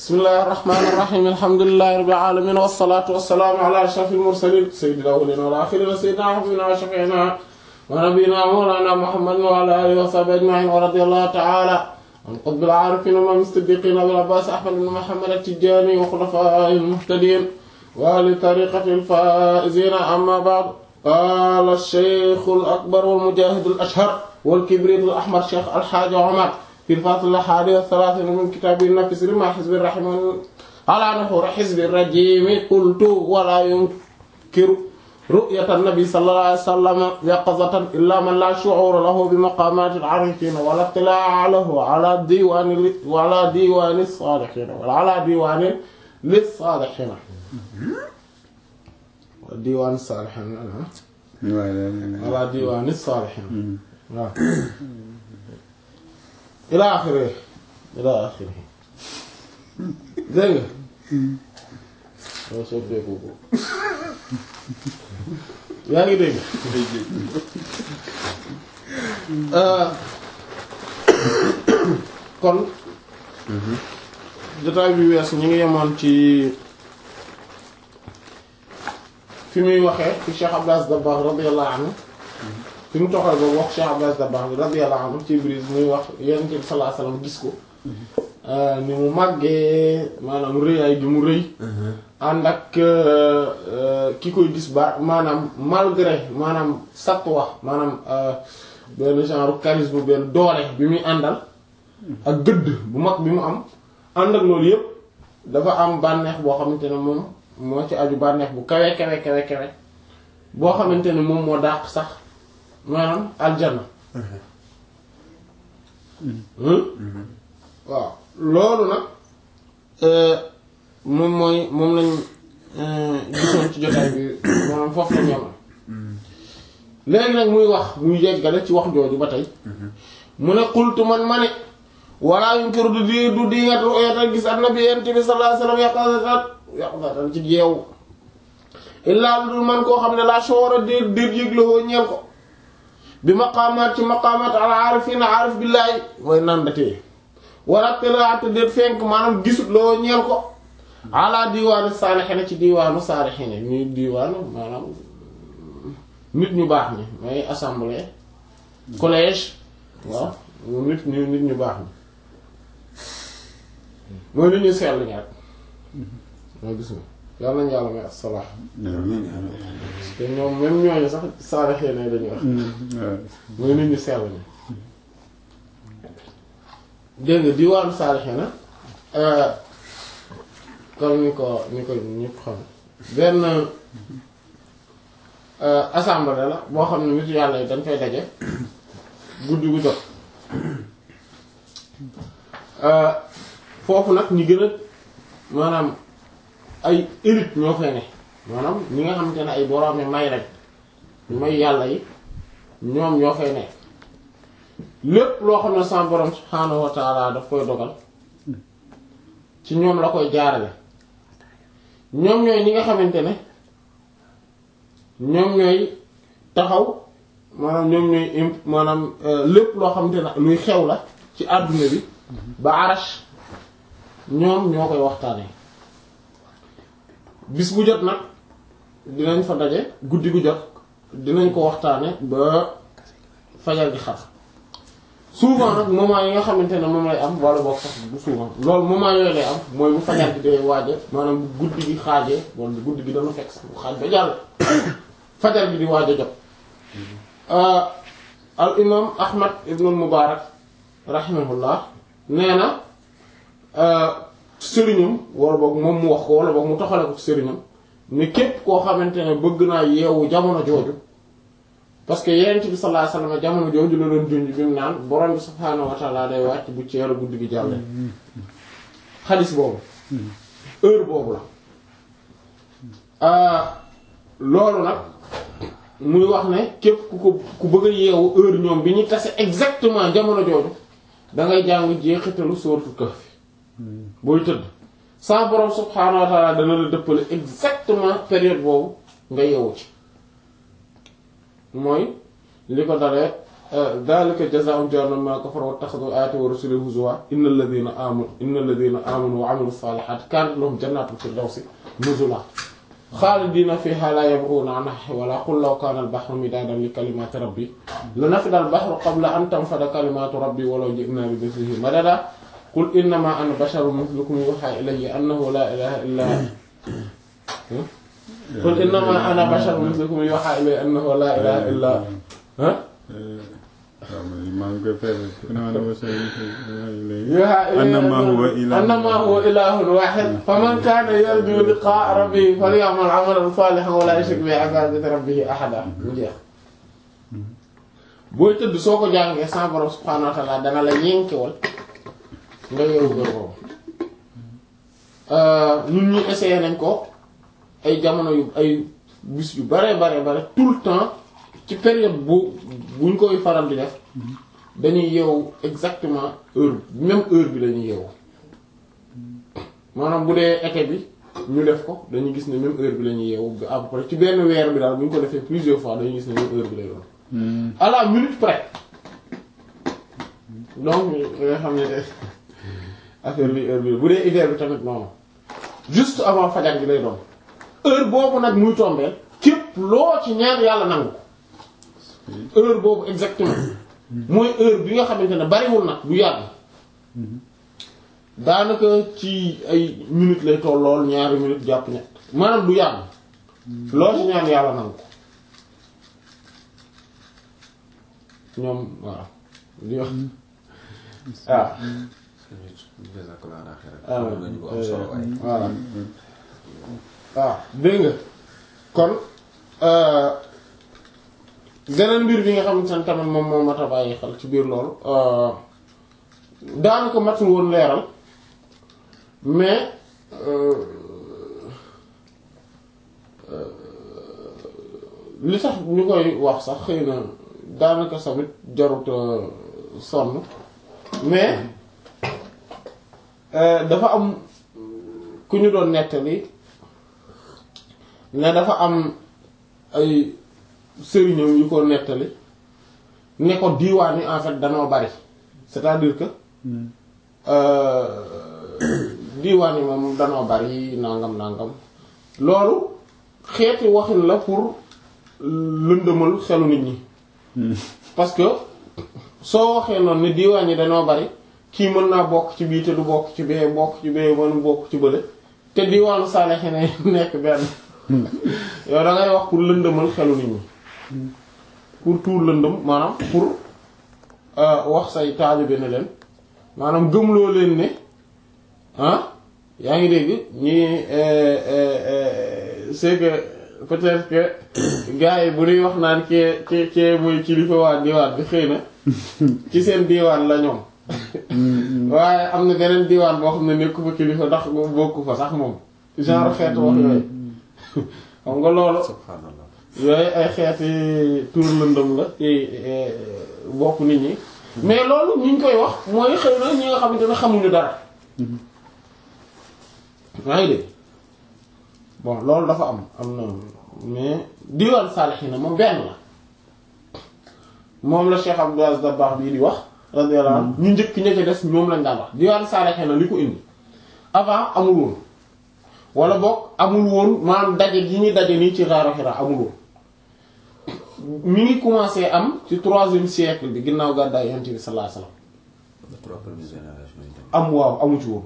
bismillahir rahmanir rahim alhamdulillahi rabbil alamin wassalatu wassalamu ala ashrafil mursalin sayyidil awwalin wal akhirin sayyidina wa habibina wa shafi'ina wa nabiyyina mawlana muhammadin wa ala alihi wa sahbihi ajma'in wa radiyallahu ta'ala an qutbil arifin wa mustadiqin abil abbas ahmad ibn muhammad at-tijani wa khulafa'il muhtadin wa li tariqatil faizin amma ba'd قال الشيخ الأكبر والمجاهد الأشهر والكبريت الأحمر شيخ الحاج عمر في الفصل الحادي والثلاثين من كتاب النفس لما حزب الرحمن على نحور حزب الرجيم قلت ولا ينكر رؤية النبي صلى الله عليه وسلم يقظة إلا من لا شعور له بمقامات العارفين ولا اطلاع له على ديوان وعلى ديوان الصالحين ولا على ديوان للصالحين ديوان الصالحين على ديوان الصالحين ila axiri ila axiri dégg nga soo soppeeku ko yaa ngi dégg kon jotaay bi wees ñu ngi yemoon ci fi muy waxee fi Cheikh Abdou Aziz Dabakh radiyallahu anhu fi mu toxal boobu wax Cheikh Abdou Aziz Dabakh bi radiyallahu anhu ci brise muy wax Yonent bi sallallahu alayhi wasallam gis ko ni mu màggee maanaam rëyaay gi mu rëy ànd ak ki koy gis ba maanaam malgré maanaam satwa maanaam benn genre charisme benn doole bi muy àndal ak gëdd bu mag bi mu am ànd ak loolu yépp dafa am bànneex boo xamante ne moom moo ci aju bànneex bu kawe kawe kawe kawe boo xamante ne moom moo dàq sax maanaam aljanna waaw loolu nag moom mooy moom lañ gisoon ci jotaay bi maanaam foofu la ñoom léegi nag muy wax muy yeggale ci wax jooju ba tey mu ne xultu man ma ne walla yunkiru du di du dingat ru'yatal gis annabi yent bi sallallahu alayhi wasallam yaqazatan yaqazatan ci yeewu illaa lu dul man koo xam ne laa shoora déet déet yëglawoo ñeel ko bi maqaamaat ci maqaamaat al aarifiina aarif billaahi mooy nandatee wala tëraate déet fenk maanaam gisut loo ñeel ko ala diwaanu saalixiina ci diwaanu saalixiina ñuy diwaanu maanaam nit ñu baax ñi mooy assemblée collège waaw nit ñu nit ñu baax ñi mooy nit ñu sell ñi rek mooy gis nga yàlla nañu yàlla may assalaax te ñoom même ñooñu sax saalixiina yi dañuy wax mooy nit ñu sell ñi dégg nga diwaanu saalixiina comme ni ko ni ko ñëpp xam benn assemblée la boo xam ne nit yàlla yi dañ fay daje guddi gu jot foofu nag ñi gën a maanaam ay élite ñoo fay ne maanaam ñi nga xamante ne ay boroomi may rek may yàlla yi ñoom ñoo fay nekk lépp loo xam ne sa borom subhaanahu wa taala daf koy dogal ci ñoom la koy jaarale ñoom ñooy ñi nga xamante ne ñoom ñooy taxaw maanaam ñoom ñooy imp maanaam lépp loo xamante ne luy xew la ci àdduna bi ba arash ñoom ñoo koy waxtaanee bis bu jot nag dinañ fa daje guddi gu jot dinañ ko waxtaane ba fajar gi xar souvent nag moment yi nga xamante ne moom lay am wala boog sax bu souvent loolu moment yooyu lay am mooy bu fajar gi dee waaje maanaam bu guddi gi xaajee wala guddi gi dana fekk sax bu xaaj ba jàll fajar gi di waaj a jot al imam ahmad ibnul mubarak rahimahullah nee na sëriñam wala boog moom mu wax ko wala boog mu toxale ko sëriñam ne képp koo xamante ne bëgg naa yeewu jamono jooju parce que yenent bi sallallahu alayhi wasallam jamono jooju la doon junj bi mu naan borom bi subhaanahu wa ta'ala day wàcc bu ci yàlla guddi gi jàllee xadis boobu heure boobu la loolu nag muy wax ne képp ku ko ku bëgg a yeewu heure ñoom bi ñu tase exactement jamono jooju da ngay jàng jeexitalu sóoratu Kahf booy tëdd sa borom subhaanahu wa ta'ala dana la dëppale exactement période boobu nga yeewu ci mooy li ko dalee dhalika jazaa'u jahannam ma kafaru wattakhadhu ayati wa rusuli huzwa innal ladhina amanu innal ladhina amanu wa 'amilu salihati kanat lahum jannatul firdawsi nuzula khalidina fiha la yabghuna 'anha hiwala qul law kana al-bahru midadan li kalimati rabbi lanafida al-bahru qabla an tanfada kalimatu rabbi walaw ji'na bi mithlihi madada qul innama ana basharun mithlukum yuha ilayya annahu la ilaha illa qul innama ana basharun mithlukum yuha ilayya annahu la ilaha illa ha maa ngi koy fay yuha annama huwa ilahun annama huwa ilahun wahid faman kana yarju liqa'a rabbih falyamal 'amalan salihan wa la yushrik bi 'ibadati rabbih ahada mu jeex booy tëdd soo ko jàngee sa borom subhanahu wa ta'ala dana la yenkewal nga yeewu gër boobu ñun ñi essayé nañ ko ay jamono yu ay bis yu bare bare bare tout le temps ci période bu buñ koy faral di def dañuy yeewu exactement heure même heure bi dañuy yeewu maanaam bu dee été bi ñu def ko dañuy gis ne même heure bi la ñuy yeewu à peu près ci benn weer bi daal bu ñu ko defee plusieurs fois dañuy gis ne même heure bi lay doon à la minute près donc nga xam ne affaire bi heure bi bu dee hiver bi tamit noonu juste avant fajar gi lay doon heure boobu nag muy tombeel képp loo ci ñaan yàlla nangu ko heure boobu exactement mooy heure bi nga xamante ne bariwul nag du yàgg daanaka ci ay minutes lay toll lool ñaari minutes jàpp ñett maanaam du yàgg loo ci ñaan yàlla nangu ko ñoom waaw di wax waaw voilà waaw dégg nga kon beneen mbir bi nga xamante ne tamit moom moo mat a bàyyi xel ci biir loolu daanaka matul woon leeral mais li tax ñu koy wax sax xëy na daanaka samit jarut sonn mais dafa am ku ñu doon nettali ne dafa am ay sëriñam yu ko nettali ne ko diiwaan yi en fait danoo bari c'est-à-dire que diiwaan yi moom danoo bari nangam nangam loolu xeeti waxin la pour lëndëmal xelu nit ñi parce que soo waxee noonu ne diiwaan yi danoo bari kii mën naa bokk ci bii te du bokk ci bee bokk ci bee mën bokk ci bële te diiwaanu saalexe ne nekk benn yow da ngay wax pour lëndëmal xelu nit ñi pour tuur lëndëm maanaam pour wax say taalibe ne leen maanaam gëmloo leen ne ah yaa ngi dégg ñi c'est que peut-être que gars yi bu ñuy wax naan kee kee kee mooy kilifa waa diwaan bi xëy na ci seen diwaan la ñoom waaye am na beneen diwaan boo xam ne nekku fa kilifa ndax bokku fa sax moom genre xeetu wax yooyu xam nga loolu subhanallah yooyu ay xeeti tuur lëndëm la ci bopp nit ñi mais loolu ñu ngi koy wax mooy xëy na ñi nga xamante ne xamuñu dara maa ngi dégg bon loolu dafa am am na mais diwaan saalixiina moom benn la moom la Cheikh Abdou Aziz Dabakh bii di wax radiyallahu anhu ñu njëkk ña ca des ñoom lañ daan wax diwaan saalixiina li ko indi avant amul woon wala boog amul woon maanaam daje gi ñuy daje nii ci Ghaar Hira amul woon mi ngi commencé am ci troisième siècle bi ginnaaw gàddaay Yonent bi sallallahu alayhi wasallam les trois premières générations yi tamit. am waaw amu ci woon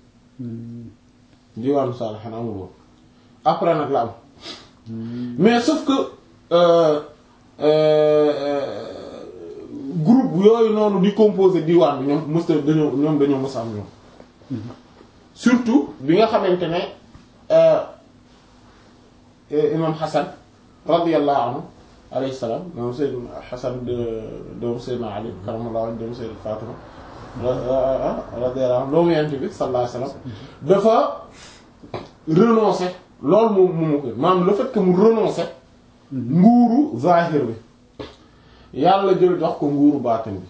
diwaanu saalixiin amul woon après nag la am mais sauf que euh, euh, groupe yooyu noonu di composer diwaan bi ñoom mës dañoo ñoom dañoo mës a am ñoom surtout bi nga xamante ne euh, imam Hassan radiyallahu anhu alayhi salaam moom Seydina Hassan de doomu Seydina Ali karamallahu wajhu doomu Seydina Fatima radiyallahu anhu doomu Yonent bi sallallahu alayhi wasallam dafa renoncer loolu moom moomu ko maanaam le fait que mu renoncer nguuru zahir bi yàlla jël jox ko nguuru baatin bi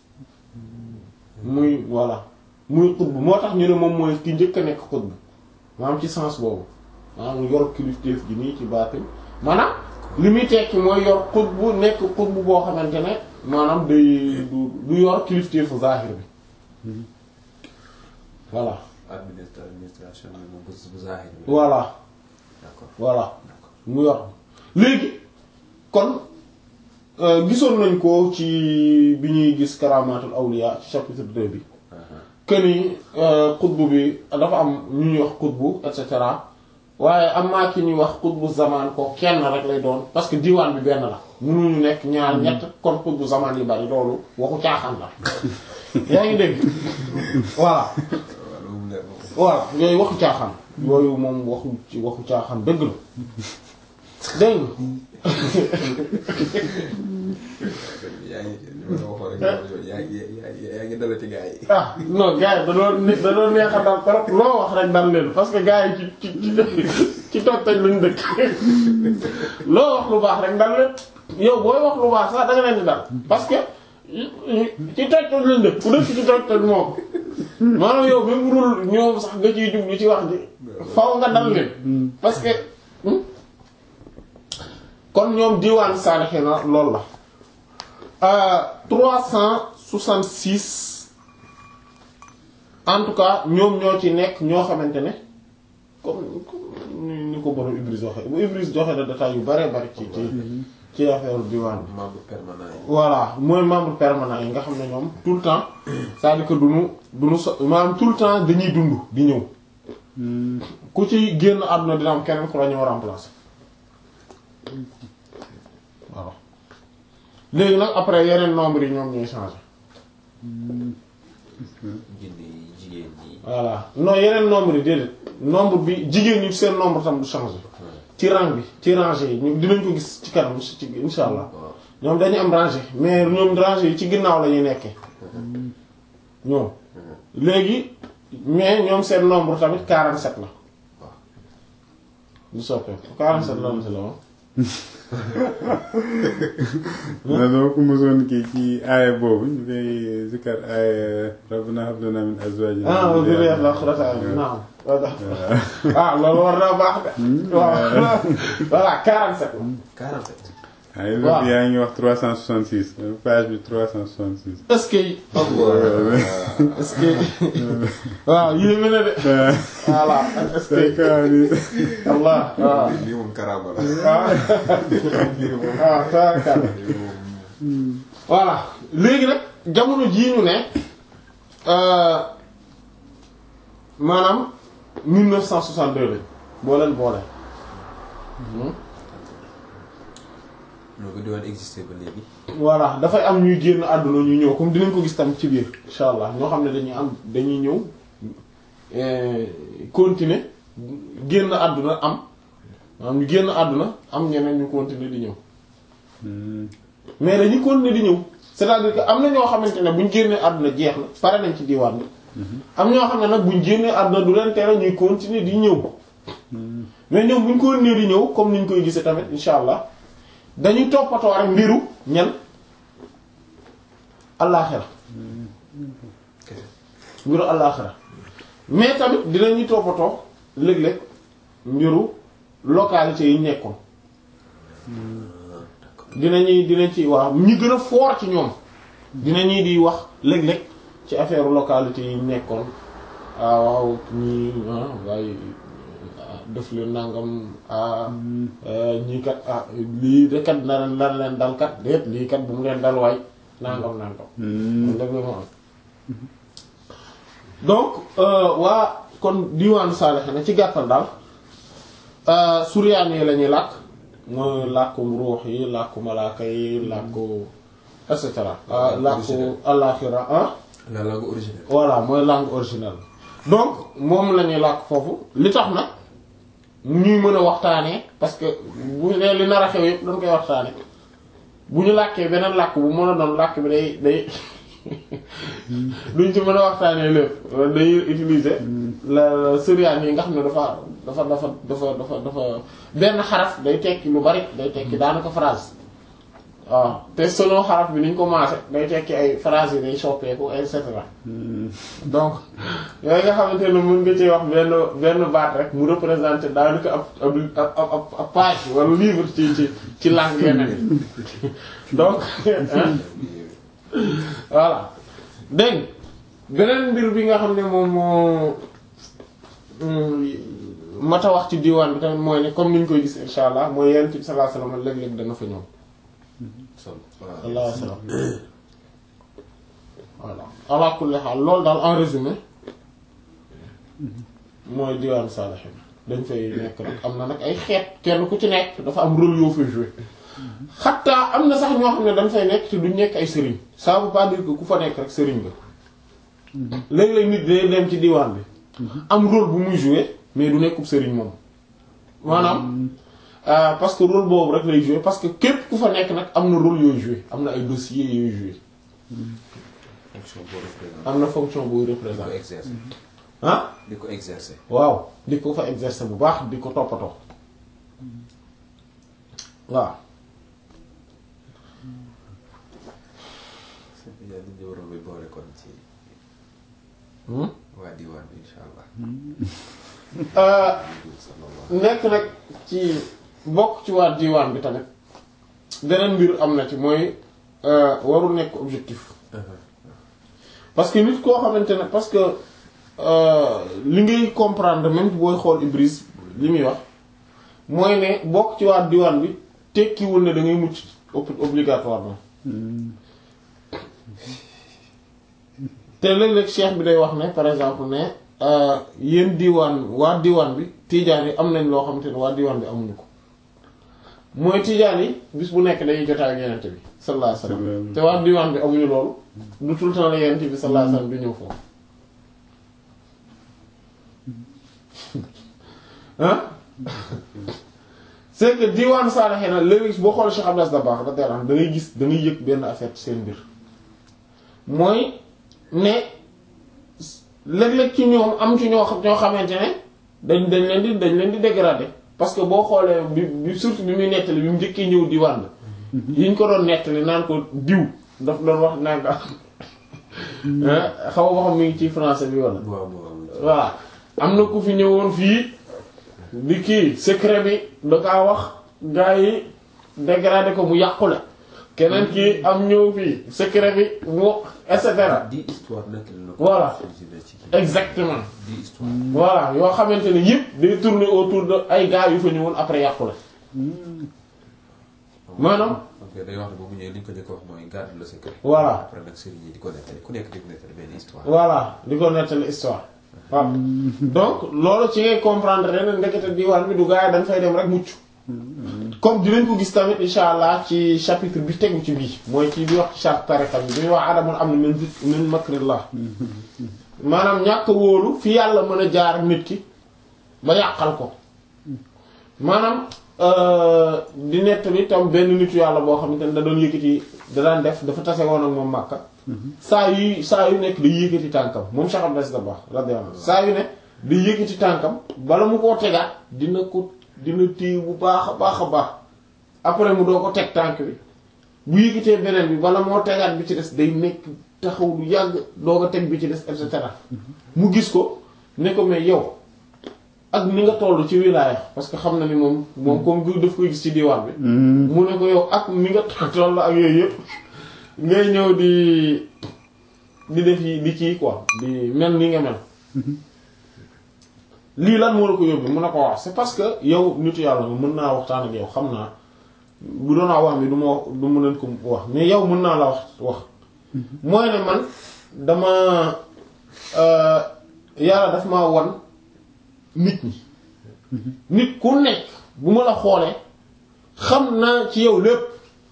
muy voilà muy xutb moo tax ñu ne moom mooy ki njëkk a nekk xutb maanaam ci sens boobu maanaam yor kilifteef gi nii ci baatin maanaam li muy tekki mooy yor xutb nekk xutb boo xamante ne maanaam day du du yor kilifteefu zahir bi voilà administra administration bi moom bu bu zahir bi. voilà d'accord voilà mu yor léegi kon euh, gisoon nañ ko ci bi ñuy gis karamatul awliya ci chapitre 2 bi que ni xutbu bi dafa am ñu ñuy wax xutbu et cetera waaye am maa ki ñuy wax xutbu zaman ko kenn rek lay doon parce que diwaan bi benn la mënuñu nekk ñaar ñett kon xutbu zaman yi bari loolu waxu caaxaan la yaa ngi dégg voilà waaw loolu mu leer moom. voilà yooyu waxu caaxaan yooyu moom waxu ci waxu caaxaan dëgg la dégg yaa ngi li ma la waxoon rek yaa ngi yaa ngi yaa ngi dalati gars yi. nga ah non gars yi da doon ne da doon neex a dal trop loo wax rek dal leen parce que gars yi ci ci ci ci toj toj lañ dëkk loo wax lu baax rek dal leen yow booy wax lu baax sax da nga leen di dal parce que ci toj toj lañ dëkk ku dëkk ci toj toj moom maanaam yow même bu dul ñoom sax nga ciy jublu ci wax ji faw nga dal leen parce que hmm? kon ñoom diwaan saalixina loolu la trois cent soixante-six en tout cas ñoom ñoo ci nekk ñoo xamante ne comme comme ni ni ko borom Ibris waxe bu Ibris joxe na détails yu bare bari ci ci ci affaire diwaan bi membre permanent yi. voilà mooy membre permanent yi nga xam ne ñoom tout le temps c'est-à-dire que duñu duñu so maanaam tout le temps dañuy dund di ñëw ku ci génn àdduna dina am keneen ku la ñëw remplacer voilà léegi nag après yeneen nombre yi ñoom ñooy changer jinne yi jigéen ñi. voilà non yeneen nombre yi déedéet nombre bi jigéen ñi seen nombre tam du changer ci rang bi ci rangée yi ñu dinañ ko gis ci kanam ci insha allah waaw ñoom dañu am rangée mais ñoom rangée yi ci ginnaaw la ñuy nekkee ñoom léegi mais ñoom seen nombre tamit 47 la du soppeeku 47 la am si la woon na dama ko mosoon kii ci aaya boobu ñu koy zikkar aaya rabbana hab lana min azwajina ah wa dhurriyatan naam ah loolu war naa baax de waaw voilà 47 la 47. ay waaw. yaa ngi wax 366 page bi 366 est-ce que est-ce que waaw yéeme na de voilà est-ce c'est que quoi lii Allah waaw lii moom karaama la. waaw lii moom waaw tawakkal lii moom. voilà léegi nag jamono jii ñu ne euh, maanaam 1962 lañ boo leen boole. ñoo ko diwaan existé ba léegi. voilà dafay am ñuy génn àdduna ñu ñëw comme dinañ ko gis tam ci biir incha allah ñoo xam ne dañuy am dañuy ñëw euh, continuer génn àdduna am maanaam ñu génn àdduna am ñeneen ñu continuer di ñëw. mais dañuy continuer di ñëw c'est-à-dire que am na ñoo xamante ne buñ génnee àdduna jeex na pare nañ ci diwaan bi am ñoo xam ne nag buñ génnee àdduna du leen tere ñuy continuer di ñëw mais ñoom buñ continuer di ñëw comme niñ koy gisee tamit insha allah dañuy toppatoo rek mbiru ñan allaaxira mbiru allaaxira mais tamit dinañuy toppatoo léeg-léeg mbiru localité yi nekkoon dinañuy dinañ ci waaw ñi gën a fort ci ñoom dinañuy di wax léeg-léeg ci affaire localité yi nekkoon ah waaw ñii ah waaye ah, def leen nangam ah ñii kat ah lii de kat na leen lan leen dal kat déet lii kat bu mu leen dal waay nangam nangam. kon dëgg la mu am donc euh, waa kon diwaanu Saalixina ci gàttal daal euh, suryaan yi la ñuy làkk mooy làkkum ruux yi làkku malaaka yi làkku et cetera. ah làkku àllaaxira ah. la langue originelle. voilà mooy langue originelle donc moom la ñuy làkk foofu li tax nag ñuy mën a waxtaanee parce que bu dee li nar a xew yëpp dañ koy waxtaane bu ñu làkkee beneen làkk bu mën a doon làkk bi day day duñ ci mën a waxtaanee lépp day utiliser la syrian yi nga xam ne dafa dafa dafa dafa dafa dafa benn xaraf day tekki lu bari day tekki daanaka phrase waaw te selon xaraf bi ni ñu ko maase day tekki ay phrase yi day soppeeku et cetera donc yooyu nga xamante ne mën nga ci wax benn benn baat rek mu représenter daanaka ab ab ab ab ab page wala livre ci ci ci langue yeneen yi donc hein voilà dégg beneen mbir bi nga xam ne moom moo mata wax ci diwaan bi tamit mooy ne comme ni ñu koy gis insha allah mooy yenn ci sallallahu alayhi wasallam léeg-léeg dana fa ñëw sallallahu alayhi wasallam voilà ala kulli haal loolu daal en résumé mooy diwaan saalihin dañ fay nekk nag am na nag ay xeet kenn ku ci nekk dafa am rôle yoo fay jouer xataa am na sax ñoo xam ne dañ fay nekk te duñ nekk ay sëriñ ça veut pas dire que ku fa nekk rek sëriñ nga léeg-léeg nit day dem ci diwaan bi am rôle bu muy jouer mais du nekkub sëriñ moom maanaam parce que rôle boobu rek lay jouer parce que képp ku fa nekk nag am na rôle yooyu jouer am na ay dossiers yooyu jouer fonction boo représenté. am na fonction buy di ko représenter exercer. ah di ko exercer. waaw di ko fa exercer bu baax di ko toppatoo waaw yàlla li ñu waroon a boole kon ci Hmm? waa diwaan bi incha allah. Euh, sallallahu nekk nag ci bokk ci waa diwaan bi tamit beneen mbir am na ci mooy euh, warul nekk objectif parce que nit koo xamante ne parce que euh, li ngay comprendre même booy xool Ibris li muy wax mooy ne bokk ci waa diwaan bi tekkiwul ne da ngay mucc ob- obligatoirement te léeg-léeg cheikh bi day wax ne par exemple ne euh, yéen diwaan waa diwaan bi tiijaan yi am nañ loo xamante ne waa diwaan bi amuñu ko mooy tiijaan yi bis bu nekk dañuy jotaay ak yenente bi sallallahu alayhi wasallam te waa diwaan bi amuñu loolu du tout le temps la yenente bi sallallahu alayhi wasallam du ñëw foofu ah c'est que diwaan saalaxee na léegi boo xool Cheikh Abdas da baax da teelaan da ngay gis da ngay yëg benn affaire ci seen mbir mooy ne léeg-léeg ci ñoom am ci ñoo xam ñoo xamante ne dañ dañ leen di dañ leen di dégrader parce que boo xoolee bi bi surtout bi muy nettali bi mu njëkkee ñëw diwaan bi yi ñu ko doon nettali naan ko diw daf doon wax naan ko xaw ma xam mi ngi ci français bi wala waaw waaw voilà am na ku fi ñëwoon fii di kii secret bi da kaa wax gars yi dégradé ko mu yàqule keneen kii am ñëw fii secret bi mu et cetera di histoire nag la ko. Voilà. ci kii. exactement di histoire. voilà yoo xamante ne yëpp day tourner autour de ay gars yu fa ñëwoon après yàqule maanaam ok day wax ne boobu ñëwee li ñu ko njëkk a wax mooy garde le secret. Voilà. après nag sëriñ yi di ko nettali ku nekk di ko nettali benn histoire. voilà di ko nettali histoire waaw donc loolu ci ngay comprendre ren ndekete diwaan bi du gars yi dañ fay dem rek mucc comme dinañ ko gis tamit insha allah ci chapitre bi tegu ci bii mooy ci bi wax ci charte tariqa bi bi ñuy wax adamul am na min zik min makrillah maanaam ñàkk wóolu fi yàlla mën a jaar ak nit ki ba yàqal ko maanaam euh, di nettali tam benn nitu yàlla boo xamante ne da doon yëkkati da daan def dafa tase woon ak moom Makka saa yu saa yu nekk day yëkkati tànkam moom Cheikh Abdou Aziz Dabakh radiyallahu anhu saa yu ne day yëkkati tànkam bala mu koo tegaat dina ko dina téye bu baax a baax a baax après mu doo ko teg tànk bi bu yëkkatee beneen bi bala moo tegaat bi ci des day nekk taxaw lu yàgg doo ko teg bi ci des et cetera mu gis ko ne ko mais yow ak ni nga toll ci wilaaya parce que xam na ni moom moom comme gu daf koy gis ci diwaan bi mu ne ko yow ak ni nga toll ak yooyu yëpp ngay ñëw di di def yi di kii quoi di mel ni nga mel lii lan moo la ko yóbbu mun na ko wax c'est parce que yow nitu yàlla nga mën naa waxtaan ak yow xam naa bu doon a wax mi du ma wax du ma leen ko wax mais yow mën naa la wax wax mooy ne man dama euh, yàlla daf maa wan nit ñi nit ku nekk bu ma la xoolee xam naa ci yow lépp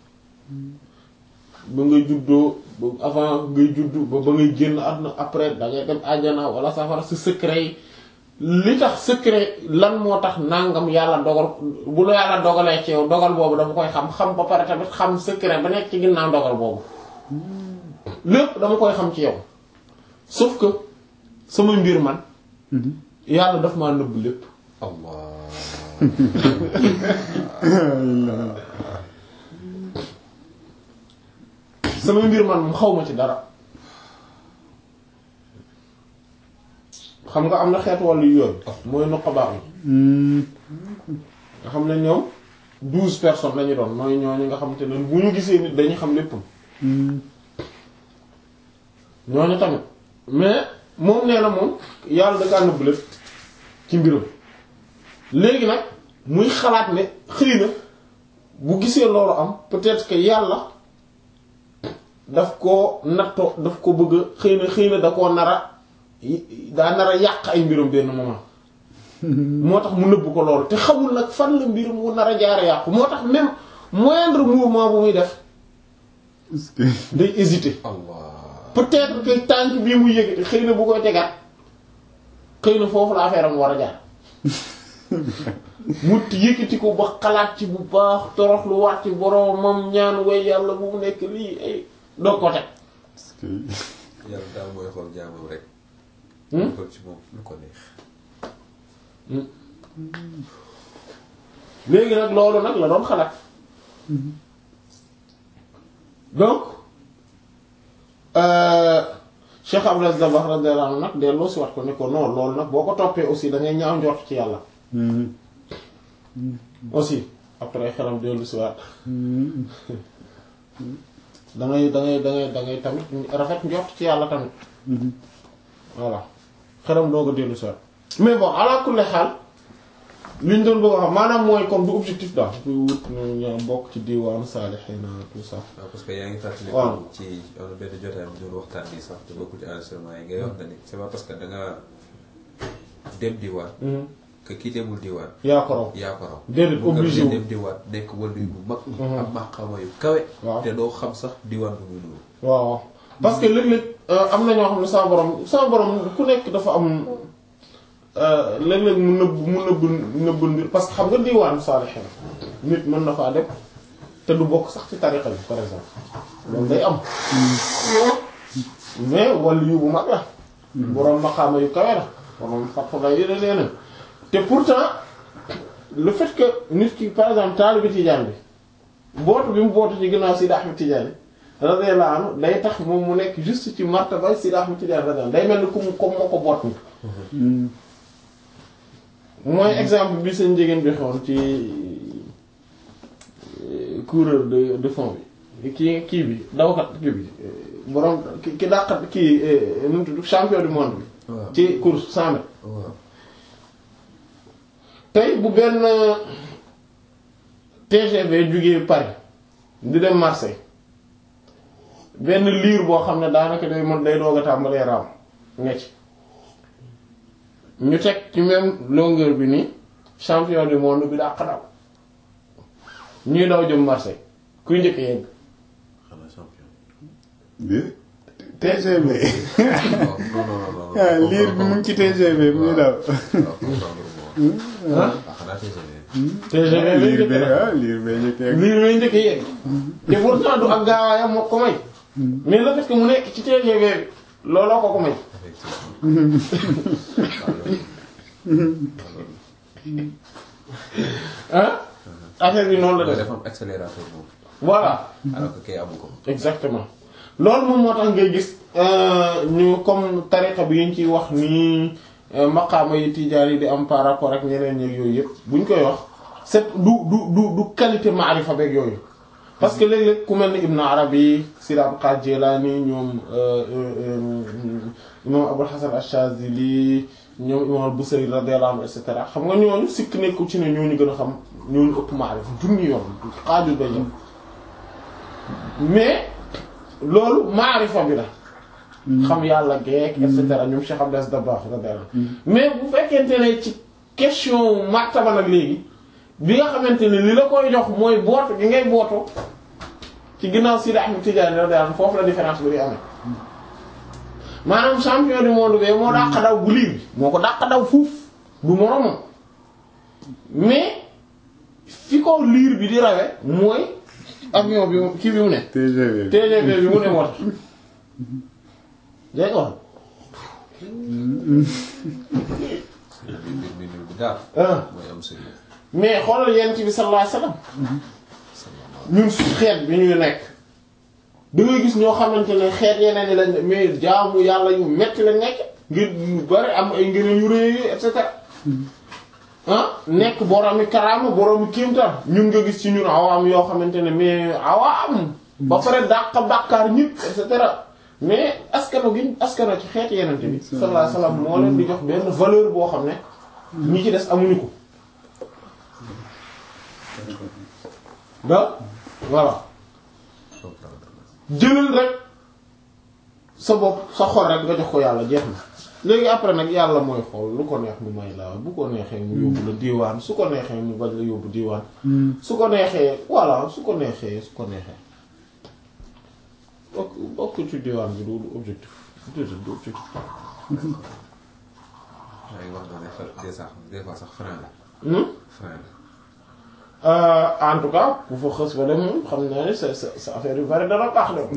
ba ngay juddoo ba avant ngay juddu ba ba ngay génn àdduna après da ngay dem àjjana wala safara sa secret yi li tax secret lan moo tax nangam yàlla dogal bu la yàlla dogalee ci yow dogal boobu dama koy xam xam ba pare tamit xam secret ba nekk ci ginnaaw dogal boobu lépp dama koy xam ci yow sauf que sama mbir man yàlla daf maa nëbb lépp Allah. sama mbir man mu xaw ma ci dara xam nga am na xeetu wàllu yoon mooy nuqaba yi nga xam ne ñoom douze personnes lañu doon mooy ñooñu nga xamante ne bu ñu gisee nit dañuy xam léppam ñooñu tamit mais moom nee na moom yàlla da kaa nëbb lépp ci mbiram léegi nag muy xalaat ne xëy na bu gisee loolu am peut-être que yàlla daf ko nattoo daf ko bëgg a xëy na xëy na da koo nara daa nar a yàq ay mbiram benn moment moo tax mu nëbb ko loolu te xamul nag fan la mbir mu nar a jaare yàqu moo tax même moindre mouvement bu muy def est-ce que day hésiter Allah peut-être que tànk bii mu yëgati xëy na bu koy tegaat xëy na foofu la affaire am war a jaar mu yëkkati ko ba xalaat ci bu baax torox lu waat ci boromam ñaan way yàlla bu mu nekk lii ay doo ko teg est-ce que yàlla daal mooy xool jaamam rek. Hmm? xool ci moom lu ko neex. léegi nag loolu nag la doon xalaat donc euh, Cheikh Abdou Aziz Dabakh radiyallahu anhu nag delloo si wax ko ne ko non loolu nag boo ko toppee aussi da ngay ñaaw njort ci yàlla Mhm. aussi après xelam dellu si waat Mhm. da ngay da ngay da ngay da ngay tamit rafet njort ci yàlla tamit Mhm. voilà xelam doog a dellu si waat mais bon ala kulli xaal liñ doon bëgg a wax maanaam mooy kon du objectif daal du wut ñu ñu bokk ci diwaanu saalihiina tout ça waaw parce que yaa ngi fàttali. waaw. ci am na benn jotaay bu doon waxtaan bi sax te bokkul ci enregistrement yi ngay wax na ni c'est pas parce que da nga dem diwaan. que kii demul diwaan. yaa ko raw yaa ko raw. Déedéet, bu nga obligé wu. dem diwaan nekk wàllu bu mag. Mhm. am maqaama yu kawe. Waaw. te doo xam sax diwaan bu muy nuru. waaw waaw parce que léeg-léeg euh, am na ñoo xam ne sama borom sama borom ku nekk dafa am euh, léeg-léeg mu nëbb mu nëbb nëbb mbir parce que xam nga diwaanu saalihiin nit mën na faa dem te du bokk sax ci tariqa bi par exemple loolu day am mais wàllu yu bu mag la boroom maqaama yu kawe la boroom fatfa la yeneen yeneen te pourtant le fait que nit ki par exemple taalibe Tijaan bi bootu bi mu bootu ci ginnaaw Sidi Ahmed Tidiane radiyallahu anhu day tax moom mu nekk juste ci martaba Sidi Ahmed Tidiane radiyallahu day mel ni comme comme moo ko boot ni Mhm. mooy exemple bi seen jigéen bi xewoon ci euh, coureur de de fond bi kii kii bi dawkat kii bi euh, borom ki ki dàqat kii euh, nu mu tudd champion du monde bi waaw ci course 100 mètres waaw. tey bu benn TGV jugee Paris di dem Marseille benn liir boo xam ne daanaka day mën day doog a tàmbalee raam ne ci ñu teg ci même longueur bi nii champion du monde bi dàq daw ñuy daw jëm Marseille kuy njëkk yegg xanaa champion. bi TGV non non non non. ah liir bi mu ngi ci TGV muy daw waaw comprendre moom. ah ah xanaa TGV. TGV lay liir njëkk bi daw ah liir bee njëkkee liir lay njëkk yegg te pourtant du ak gaawaayam moo ko may mais le fait que mu nekk ci TGV bi looloo ko ko may effectivement. ah affaire bi noonu la waaw def dafa am accélérateur moom. voilà alors que kay amu ko. exactement loolu moom moo tax ngay gis euh, ñu comme tariqa bi yi ñu ciy wax nii euh, maqaama yi tijaan yi di am par rapport ak ñeneen ñi yooyu yëpp buñ koy wax c'est du du du du qualité maarifa beeg yooyu parce que léeg-léeg ku mel ni Ibn Arabi Sidi Abdul Qadir Jilani ñoom euh, euh, imam Abul Hasan Ash-Shazili ñoom imam al-Busayri radiyallahu anhu et cetera xam nga ñooñu sikk nekku ci ne ñooñu gën a xam ñooñu ëpp maarifa junni yoon xaajul ba ñëw mais loolu maarifa bi la xam yàlla geek et cetera ñoom Cheikh Abdou Aziz Dabakh radiyallahu anhu mais bu fekkente ne ci question martaba nag léegi bi nga xamante ne li la koy jox mooy bootu gi ngay bootu ci ginnaaw Sidi Ahmed Tidiane radiyallahu anhu foofu la différence bi di amee maanaam champion du monde bi moo dàq daw bu liir bi moo ko dàq daw fuuf du moromam mais fi ko liir bi di rawe mooy avion bi mu- kii bi mu ne TGV bi TGV bi mu ne moo tax dégg nga wax mbir mbir mbir bi daal. ah mooy am sëriñ. mais xoolal yent bi sallallahu alayhi wasallam ñun su xeet bi ñuy nekk da ngay gis ñoo xamante ne xeet yeneen yi lañ mais jaamu yàlla yu metti lañ nekk ngir yu bari am ay ngëneel yu rëy et cetera ah nekk boroomi karaama boroomi kéemtaan ñun nga gis ci ñun awaam yoo xamante ne mais awaam ba pare dàq bàkkaar ñëpp et cetera mais askano gi askano ci xeeti yenente bi sallallahu alayhi wasallam moo leen di jox benn valeur boo xam ne ñi ci des amuñu ko da voilà jëlal rek sa bopp sa xol rek nga jox ko yàlla jeex na léegi après nag yàlla mooy xool lu ko neex mu may la bu ko neexee mu yóbbu la diiwaan su ko neexee mu bañ la yóbbu diiwaan su ko neexee voilà su ko neexee su ko neexee bokk bokk ci diiwaan bi du du objectif déedéet du objectif yaa ngi wax ne fa des sax des fois sax frein la Hmm? frein la Euh, en tout cas ku fa xës ba dem moom xam naa ne sa sa sa affaire yu bari dana baax de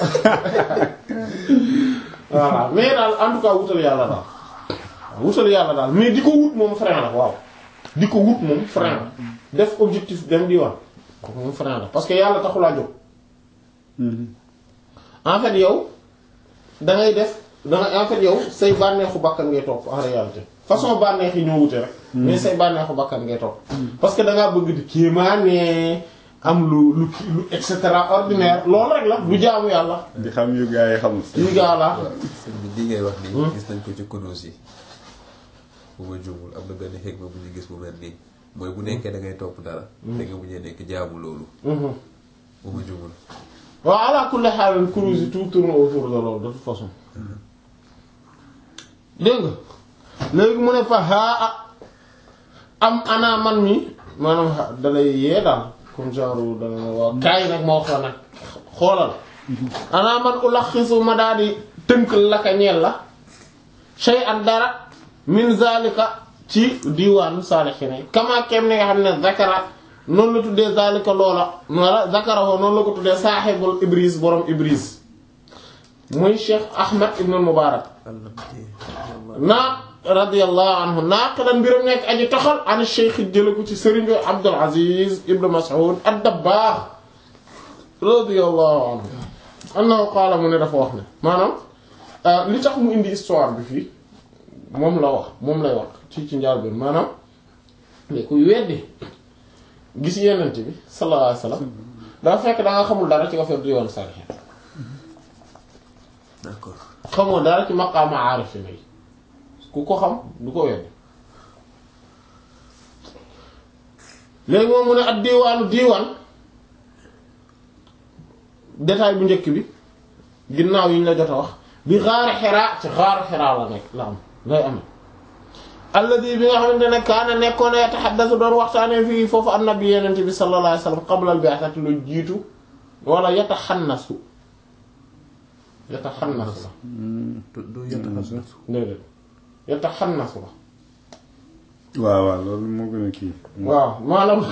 voilà mais daal en tout cas wutal yàlla daal waaw wutal yàlla daal mais di ko wut moom frein la waaw di ko wut moom frein la def objectif dem di wan kooku moom frein la parce que yàlla taxulaa jóg en fait yow da ngay def da ngay en fait yow say bànneexu bakkan ngay topp en réalité façon bànneex yi ñoo wute rek. mais say bànneexu bakkan ngay topp. parce que da ngaa bëgg di kéemaane am lu lu kii lu et cetera ordinaire loolu rek la du jaamu yàlla. di xam yu gaa yi xamul. yu gaa la. sëñ bi li ngay wax nii. gis nañ ko ci kunuus yi. bu ma juumul am na benn xegma bu ñu gis bu mel nii mooy bu nekkee da ngay topp dara. da nga mujjee nekk jaamu loolu. bu ma juumul. waaw ala kulli haal cruise yi tout tourne autour de loolu de toute façon. dégg nga léegi mu ne fa haa am ana man mi maanaam dalay yee daal comme genre dana ma waaw kaay nag ma wax la nag xoolal ana man ulaxisu ma daal di tënk laka ñeel la shay an dara min zalika ci diwaanu saalixiin kama kem ni nga xam ne zakara noonu la tuddee zalika loola wala zakara woo noonu la ko tuddee saaxibul ibris borom ibris muy cheikh ahmad ibn mubarak naa radiyallahu anhu naaqilan mbiram nekk aji toxal an cheikh jële ko ci sëriñ bi abdul aziz ibn mas'ud ad-dabbaax radiyallahu anhu annahu qaala mu ne dafa wax ne maanaam li tax mu indi histoire bi fii moom la wax moom lay wax ci ci njaal bi maanaam mais kuy weddi gis yenent bi sallallahu alayhi wasallam dafa fekk da nga xamul dara ci affaire di yoon salihin d'accord xamoo dara ci maqaama aarif yi ku ko xam du ko weddi léegi moom mu ne ak diiwaanu diiwaan détail bu njëkk bi ginnaaw yi ñu la jot a wax bi xaari xiraa ci xaari xiraa la nekk la am lay am alladi bi nga xamante ne kaana nekkoon yataxaddasu doon waxtaanee fii foofu annabi yenente bi sallallahu alayhi wasallam qabla al-bi'thati lu jiitu wala yataxannasu yataxannasu la du yataxannasu déedéet yataxannasu la waaw waaw loolu moo gën a kii. waaw maanaam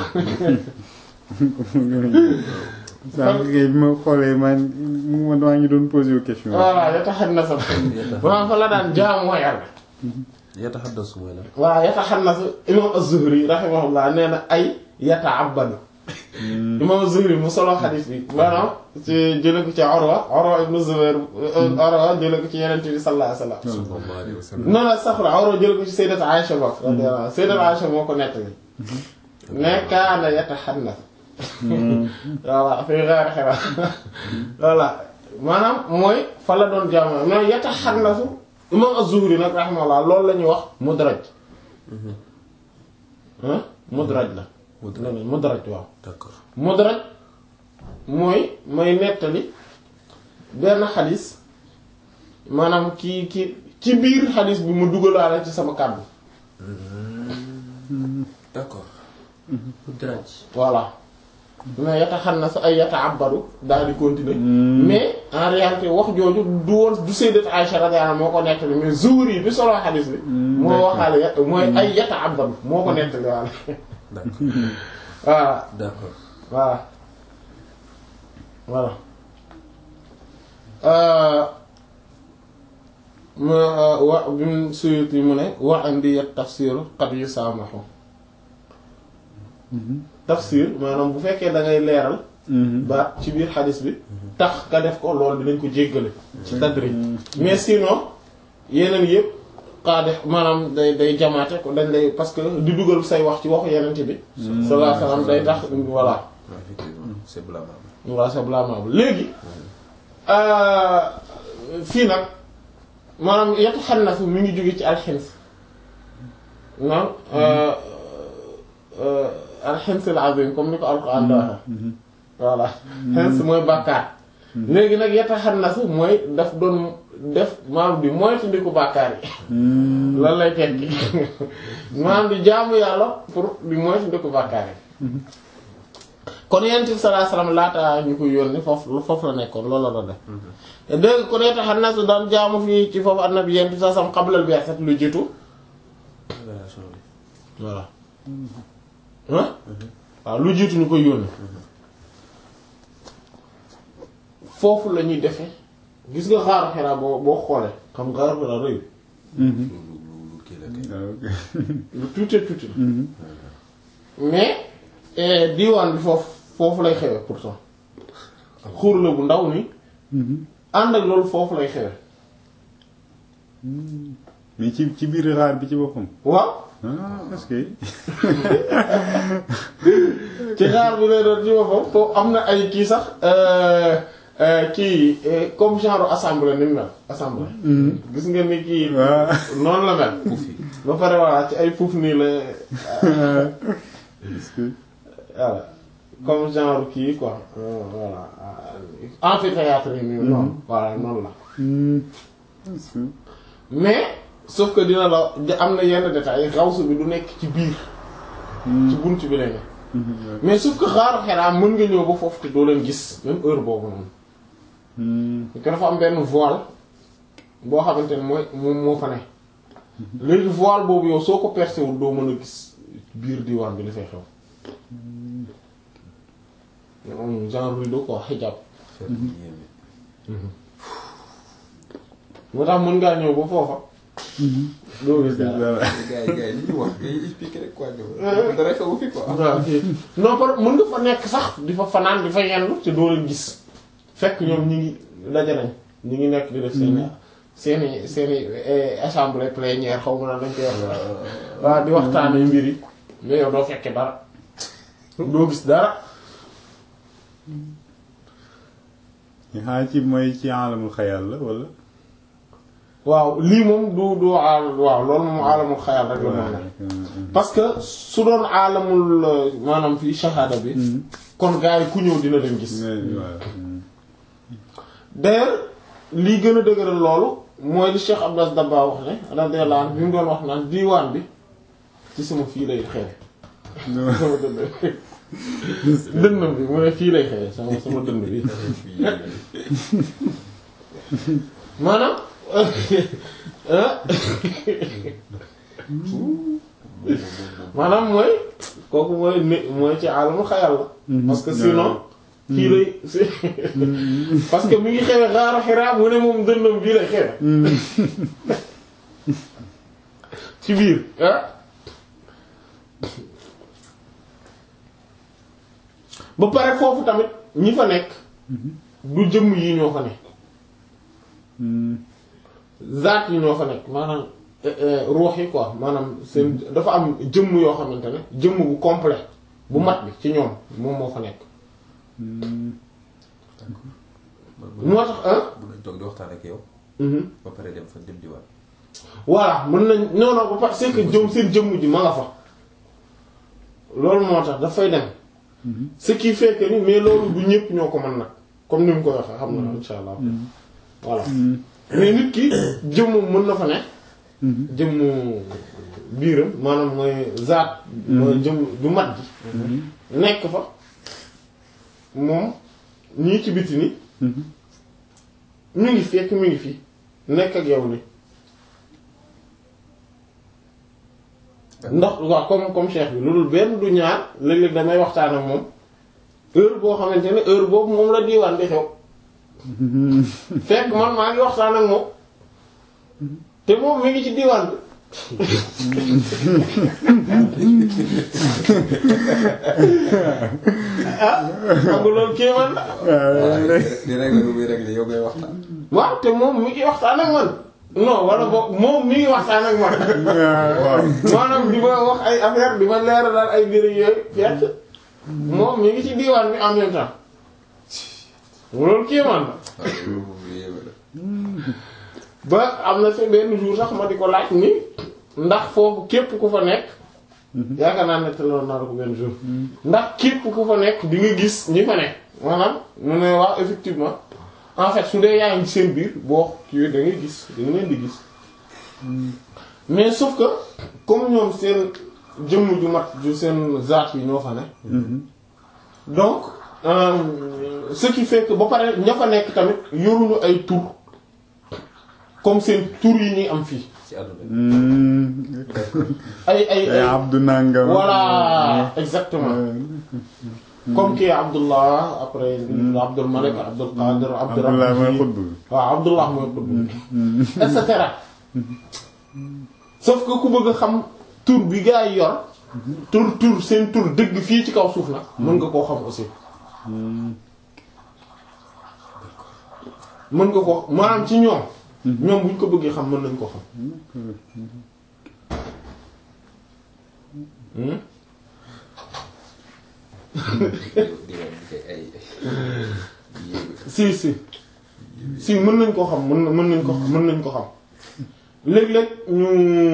sànq kay bi ma xoolee man mu ma maa ngi doon posé wu question. voilà yataxannasu maanaam fa la daan jaamu yàlla yataxaddasu mooy la waaw yataxannasu imam az-Zuhri rahimahullah nee na ay yata'abbadu imam az-Zuhri mu solo xadiis bi maanaam ci jële ko ci Urwa Urwa ibn Zubayr Urwa jële ko ci Yonent bi sallallahu alayhi wasallam sallallahu alayhi wa sallam non non sax la Urwa jële ko ci Sayyidat Aisha ba radiyallahu anha Sayyidat Aisha moo ko nettali ne kaana yataxannas voilà fi ghaari Hira voilà maanaam mooy fa la doon jaamu mais yataxannasu imam az-Zuhri nag rahimahullah loolu la ñuy wax mudraj ah mudraj la Mudraj. mudraj waaw d'accord mudraj mooy may nettali benn xadis maanaam kii kii ci biir xadis bi mu dugalaale ci sama kàddu d'accord Mudraj. voilà mais yata xam na sa ay yata abbaru daal di continuer mais en réalité wax jooju du woon du sayyidat Aisha radiyallahu anha moo ko nettali mais Zuhri bi solo xadis bi moo waxaale ya- mooy ay yata abbaru moo ko nettali waale d'accord voilà d'accord voilà voilà euh mu wa bi mu Suyuti mu ne wa indi tafsir qad yusaamahu tafsir maanaam bu fekkee da ngay leeral ba ci biir xadis bi tax ka def ko loolu dinañ ko jéggale ci tadrij mais sinon yeneen yëpp xaade maanaam day day jamaate ko dañ lay parce que di dugal say wax ci waxu yenente bi sallallahu alayhi wasallam day tax voilà waaw effectivement c'est blâmable voilà c'est blâmable léegi fii nag maanaam yetu xannasu mi ngi jóge ci alxins maanaam alxins al azim comme ni ko alquran da waxe voilà xins mooy bàkkaar léegi nag yeta xannasu mooy daf doon def maam di moytandiku bàkkaar yi lan lay tekki maam di jaamu yàlla pour di moytandiku bàkkaar yi kon yonent bi sallallahu alayhi wasallam laata ñu koy yónni foofu foofu la nekkoon loolu la doon def dégg kon yeta xannasu daan jaamu fii ci foofu annabi yonent bi sallallahu alayhi wasallam qablal bi'sat lu jiitu relation bi voilà ah waaw lu jiitu ñu koy yónni foofu la ñuy defee gis nga xaaru Hira boo boo xoolee xam nga xaaru Hira rëy lu lu lu lu kii la kay ah ok. lu tuuti tuuti la mais eh, diwaan bi foofu foofu lay xewe pourtant xuur la bu ndaw ni ànd ak loolu foofu lay xewe mais ci ci biir xaar bi ci boppam. waaw ah est-ce que. ci xaar bi lay doon ci boppam foofu am na ay kii sax euh, euh, kii euh, comme genre assemblée ni mu mel assemblée gis nga ni kii waaw. noonu la mel Puufi. ba pare voilà ci ay puuf nii la est-ce que. voilà comme genre kii quoi euh, voilà euh, amphithéâtre yi nii noonu voilà noonu la Hmm. est-ce que. mais sauf que dina la di- am na yenn détails rawsu bi du nekk ci biir ci bunt bi lay ne mais sauf que xaaru Hira mën nga ñëw ba foofu te doo leen gis même heure boobu noonu Hmm. parce que dafa am benn voile boo xamante ne mooy moom moo fa ne léegi voile boobu yow soo ko percé wul doo mën a gis biir diwaan bi li fay xew moom genre rideau quoi hijab Fer bi yéeme. moo tax mën ngaa ñëw ba foofa doo gis dara Voilà. gars yi gars yi li ñu wax ngay expliquer rek quoi ñëw. dara xewu fi quoi. waaw kii non par mën nga fa nekk sax di fa fanaan di fa yendu te doo leen gis fekk ñoom ñi ngi daje nañ ñi ngi nekk di def seeni seeni seeni eh, assemblée plénière xaw ma na dañ koy wax waaw di waxtaanee mbir yi mais yow doo fekke dara doo gis dara xanaa ci mooy ci alamul xayal la wala. waaw lii moom du du aal waaw loolu moom aalamul xayal rek la mën a nekk parce que su doon aalamul euh, maanaam fii shahada bi kon gars yi ku ñëw dina leen gis voilà. d'ailleurs lii gën a dëgëral loolu mooy li Cheikh Abdas Dabba wax ne radiyallahu anhu bi mu doon wax naan diiwaan bi ci sama fii lay xewe sama dënd dënnam bi mu ne fii lay xewe sama sama dënd bi maanaam maanaam mooy kooku mooy ni mooy ci alamul xayal la parce que sinon fii lay parce que mi ngi xewe xaaru Hira mu ne moom dënnam bii lay xewe ci biir ah ba pare foofu tamit ñi fa nekk du jëmm yi ñoo fa nekk zaat yi ñoo fa nekk maanaam ruux yi quoi maanaam seen dafa am jëmm yoo xamante ne jëmm bu complet bu mat bi ci ñoom moom moo fa nekk moo tax ah mun nañ toog di waxtaan ak yow. ba pare dem fa dem diwaan. voilà mën nañ non non ba pare c'est que jëm seen jëmm ji ma nga fa loolu moo tax dafay dem ce qui fait que ni mais loolu du ñëpp ñoo ko mën nag comme ni mu ko waxee xam na insha allah voilà mais nit ki jëmmum mën na fa ne jëmmu biiram maanaam mooy zaat mooy jëmm du mat ji nekk fa moom ñii ci biti ni ñu ngi fekk mi ngi fi nekk ak yow ni ndax waaw comme comme cheikh bi loolu benn du ñaar léeg-léeg damay waxtaan ak moom heure boo xamante ne heure boobu moom la diiwaan di xew fekk man maa ngi waxtaan ak moom te moom mi ngi ci diiwaan bi ah xam nga loolu kéemaan la di régler lu muy régler yow ngay waxtaan. waaw te moom mi ngi waxtaan ak man non wala boog moom mi ngi waxtaan ak man maanaam di ma wax ay affaire di ma leeral daal ay mbir yooyu fekk moom mi ngi ci diiwaan bi en même temps loolu kéemaan la waaw loolu moom lu yéeme la. ba am na fi benn jour sax ma di ko laaj ni ndax foofu képp ku fa nekk yaakaar naa ne teeloon naa la ko benn jour ndax képp ku fa nekk di nga gis ñi fa nekk maanaam mu ne waaw effectivement en fait su dee yaa ngi seen biir boo kii da ngay gis da nga leen di gis mais sauf que comme ñoom seen jëmm ju mat ju seen zaat yi ñoo fa ne donc euh, ce qui fait que ba pare ña fa nekk tamit yoruñu ay tur comme seen tur yi ñuy am fii ci àdduna Hmm. ay ay ay ay Abdou Nangam. voilà exactement Euh, comme kii Abdullah après Abdul Malik Abdul Qadir Abdul Abdullah mooy Rabbi xutb bi. waaw Abdullah mooy xutb et cetera sauf que ku bëgg a xam tur bi gaa yi yor tur tur seen tur dëgg fii ci kaw suuf nag mën nga koo xam aussi mën nga ko maanaam ci ñoom ñoom bu ñu ko bëggee xam mën nañ ko xam Hmm? di wax di koy ay yéegu si si si mën nañ ko xam mën na mën nañ ko mën nañ ko xam léeg-léeg ñu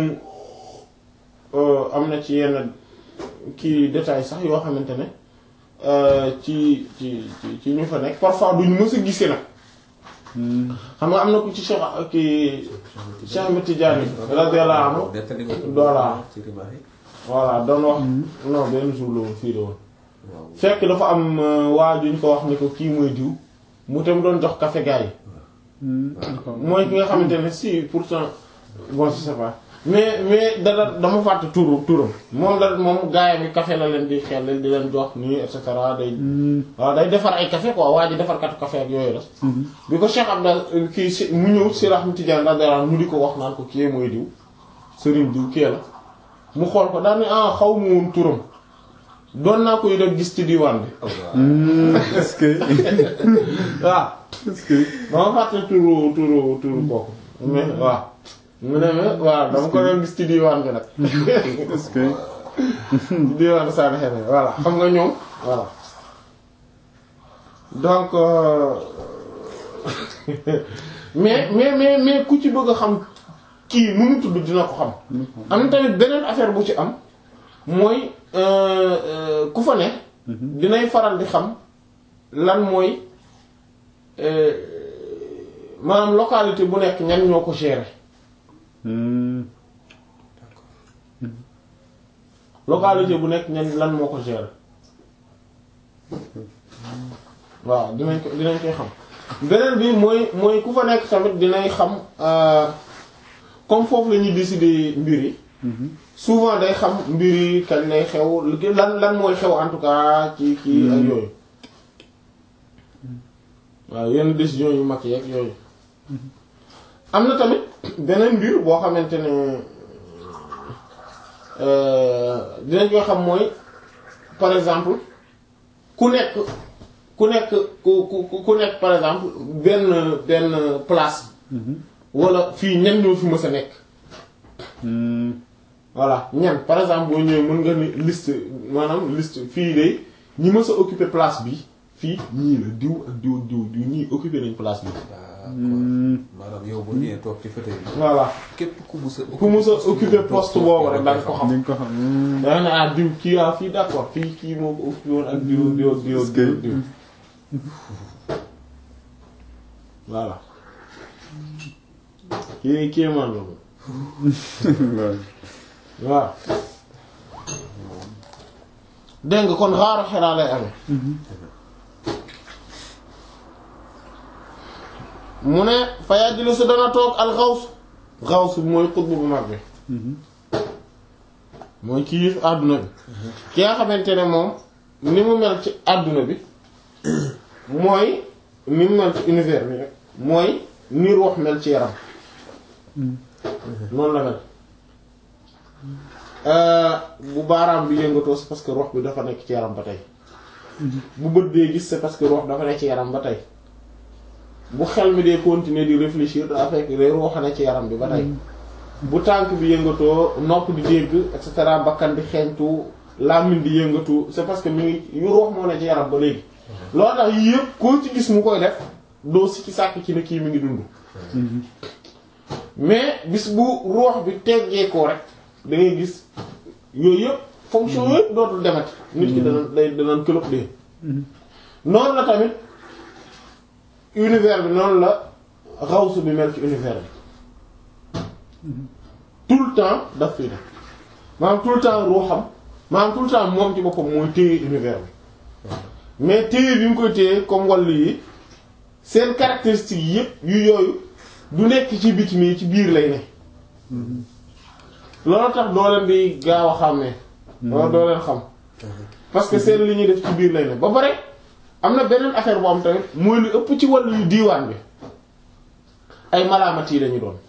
euh, am na ci yenn kii détail sax yoo xamante ne euh, ci ci ci ci ñu fa nekk parfois duñu mës a gisee nag xam nga am na ku ci Cheikh kii Cheikh Ahmed Tidiane radiyallahu anhu nettali nga ko Voilà. ci rimaax yi voilà doon wax non benn jour la woon fii la woon waaw fekk dafa am euh, waa ju ñu ko wax ni ko kii mooy diw mu tam doon jox café gars yi mooy ki nga xamante ne si pourtant bon je sais pas mais mais dara dama fàtte turu turam moom da moom gaayam yi café la leen di xel di leen jox nii et cetera day waaw day defar ay café quoi waa ji defar katu café ak yooyu la bi ko Cheikh Abdal kii si mu ñëw si Rahmat Tidiane radiyallahu anhu ñu di ko wax naan ko kii mooy diw sëriñ diw kii la mu xool ko daal ne ah xaw ma woon turam doon naa koy def gis ci diwaan bi Hmm, est-ce que waaw est-ce que dama fàtte turu turu turu kooku mais waaw mu ne mais waaw dama ko doon gis ci diwaan bi nag est-ce que ci diwaan Sane Xene voilà xam nga ñoom voilà donc euh, mais mais mais mais ku ci bëgg a xam kii nu mu tudd dina ko xam am na tamit beneen affaire bu ci am mooy euh, euh, ku fa ne dinay faral di xam lan mooy euh, maanaam localité bu nekk ñan ñoo ko gérer Hmm, localité bu nekk ñan lan moo ko gérer waaw dinañ ko dinañ koy xam beneen bi mooy mooy ku fa nekk tamit dinañ xam euh, comme foofu la ñuy décider mbir yi souvent day xam mbir yi kañ lay xew lan lan mooy xew en tout cas ci kii ak yooyu waaw yenn décision yu mag yeeg yooyu am na tamit beneen mbir boo xamante ne euh, dinañ koy xam mooy par exemple ku nekk ku nekk ku ku ku nekk par exemple benn benn place wala fii ñan ñoo fi mës a nekk hmm, voilà ñan par exemple boo ñëwee mën nga ni liste maanaam liste fii de ñi mës a occuper place bi fii ñii la diw ak diw ak diw ak diw ñii occuper nañ place bi d'accord maanaam yow boo ñëwee toog ci fauteuil bi voilà képp ku mus a ku mës a occuper poste boobu rek da nga ko xam di nga ko xam hmm, da nga ne ah diw kii ah fii d'accord fii kii moo ko occupé woon ak diw ak diw ak diw ak diw ak diw voilà kii kii man la moom loolu. waaw dégg nga kon xaaru xiraa lay amee mu ne fa yajlisu dana toog al xaws xaws bi mooy xutbu bu mag bi mooy kii yif àdduna bi ki nga xamante ne moom ni mu mel ci àdduna bi mooy ni mu mel ci univers bi rek mooy ni ruux mel ci yaram noonu la mel bu baaraam bi yëngatoo c'est parce que ruux bi dafa nekk ci yaram ba tey bu bët dee gis c'est parce que ruux dafa nekk ci yaram ba tey bu xel mi dee continuer di réfléchir daa fekk day ruux ne ci yaram bi ba tey bu tànk bi yëngatoo nopp di dégg et cetera bakkan di xeeñtu làmmiñ di yëngatu c'est parce que mi ngi yu ruux moo ne ci yaram ba léegi loolu tax yii yëpp koo ci gis mu koy def doo sikki sàkk ci ne kii mi ngi dund mais bis bu ruux bi teggee ko rek da ngay gis yooyu yëpp fonction yëpp dootul demati nit ki dana day danaan këlëb dee noonu la tamit univers bi noonu la xawsu bi mel ci univers bi tout le temps daf fi ne maanaam tout le temps ruuxam maanaam tout le temps moom ci boppam mooy téye univers bi mais téye bi mu koy téye comme wàllu yi seen caractéristiques yi yëpp yu yooyu du nekk ci biti mi ci biir lay ne loolu tax doo leen di gaaw a xàmmee loolu doo leen xam parce que seen li ñuy def ci biir lay ne ba pare am na beneen affaire bu am tamit mooy lu ëpp ci wàllu yu diiwaan bi ay malaamat yi lañu doon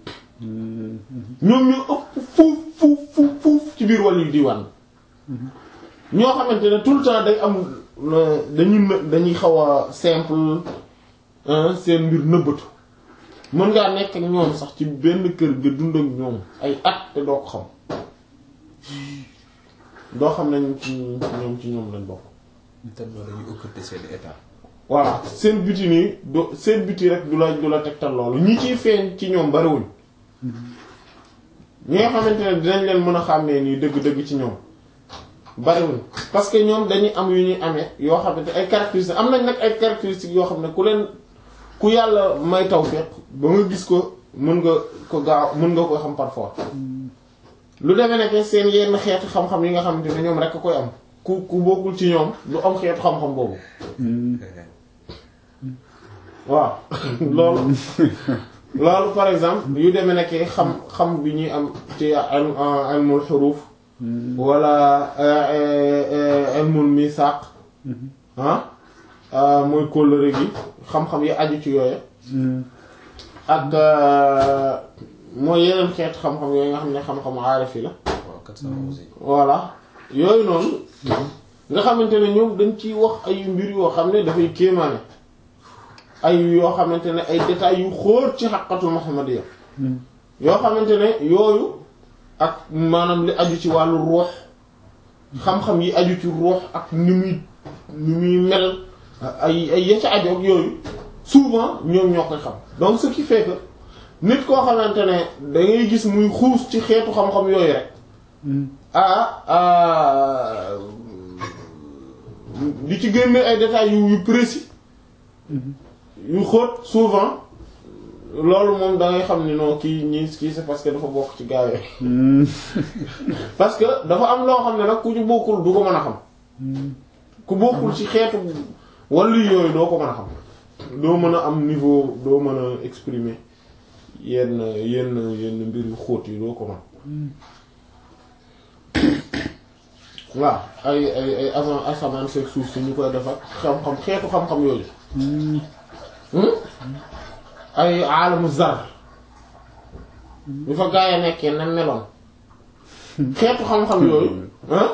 ñoom ñu ëpp fuuf fuuf fuuf fuuf ci biir wàllu yu diiwaan bi ñoo xamante ne tout le temps day am dañuy në- dañuy xaw a simple seen mbir nëbbatu mën ngaa nekk ak ñoom sax ci benn kër ga dund ak ñoom ay at te doo ko xam doo xam ne ci ñoom ci ñoom lañ bokk. tellement dañuy occulter seen état. voilà seen biti nii do seen biti rek du la du la tegtal loolu ñi ciy feeñ ci ñoom bariwuñ ñi nga xamante ne dinañ leen mën a xàmmee nii dëgg-dëgg ci ñoom bariwuñ parce que ñoom dañuy am yu ñuy amee yoo xamante ay caractéristiques am nañ nag ay caractéristiques yoo xam ne ku leen ku yàlla may tawfiq ba nga gis ko mën nga ko gaaw mën nga ko xam parfois lu demee nekk seen yenn xeetu xam-xam yi nga xamante ne ñoom rek a koy am ku ku bokkul ci ñoom du am xeetu xam-xam boobu waaw loolu loolu par exemple yu demee nekk xam xam bi ñuy am ci ilmul xuruuf wala ilmul misaaq ah mooy kóllëre gi xam-xam yi aju ci yooyu ak mooy yeneen xeetu xam-xam yooyu nga xam ne xam-xamu aarif yi la waaw 411 yi. voilà yooyu noonu nga xamante ne ñoom dañ ciy wax ay mbir yoo xam ne dafay kéemaane ay yoo xamante ne ay détails yu xóor ci xaqatul muhammadiyya yoo xamante ne yooyu ak maanaam li aju ci wàllu ruux xam-xam yi aju ci ruux ak ni muy ni muy mel ay ay ya ca aju ak yooyu souvent ñoom ñoo koy xam donc ce qui fait que nit koo xamante ne da ngay gis muy xuus ci xeetu xam-xam yooyu rek ah di ci génne ay détails yu yu précis yu xóot souvent loolu moom da ngay xam ni non kii ñii kii c'est parce que dafa bokk ci gaa yi parce que dafa am loo xam ne nag ku ci bokkul du ko mën a xam ku bokkul ci xeetu wàllu yooyu doo ko mën a xam doo mën a am niveau doo mën a exprimer yenn yenn yenn mbir yu xóot yi doo ko mën waaw ay ay ay avant asamaan seeg suuf si ñu koy def ak xam-xam xeetu xam-xam yooyu ay aalamu zar ñu fa gaa yi nekkee na meloon xeetu xam-xam yooyu ah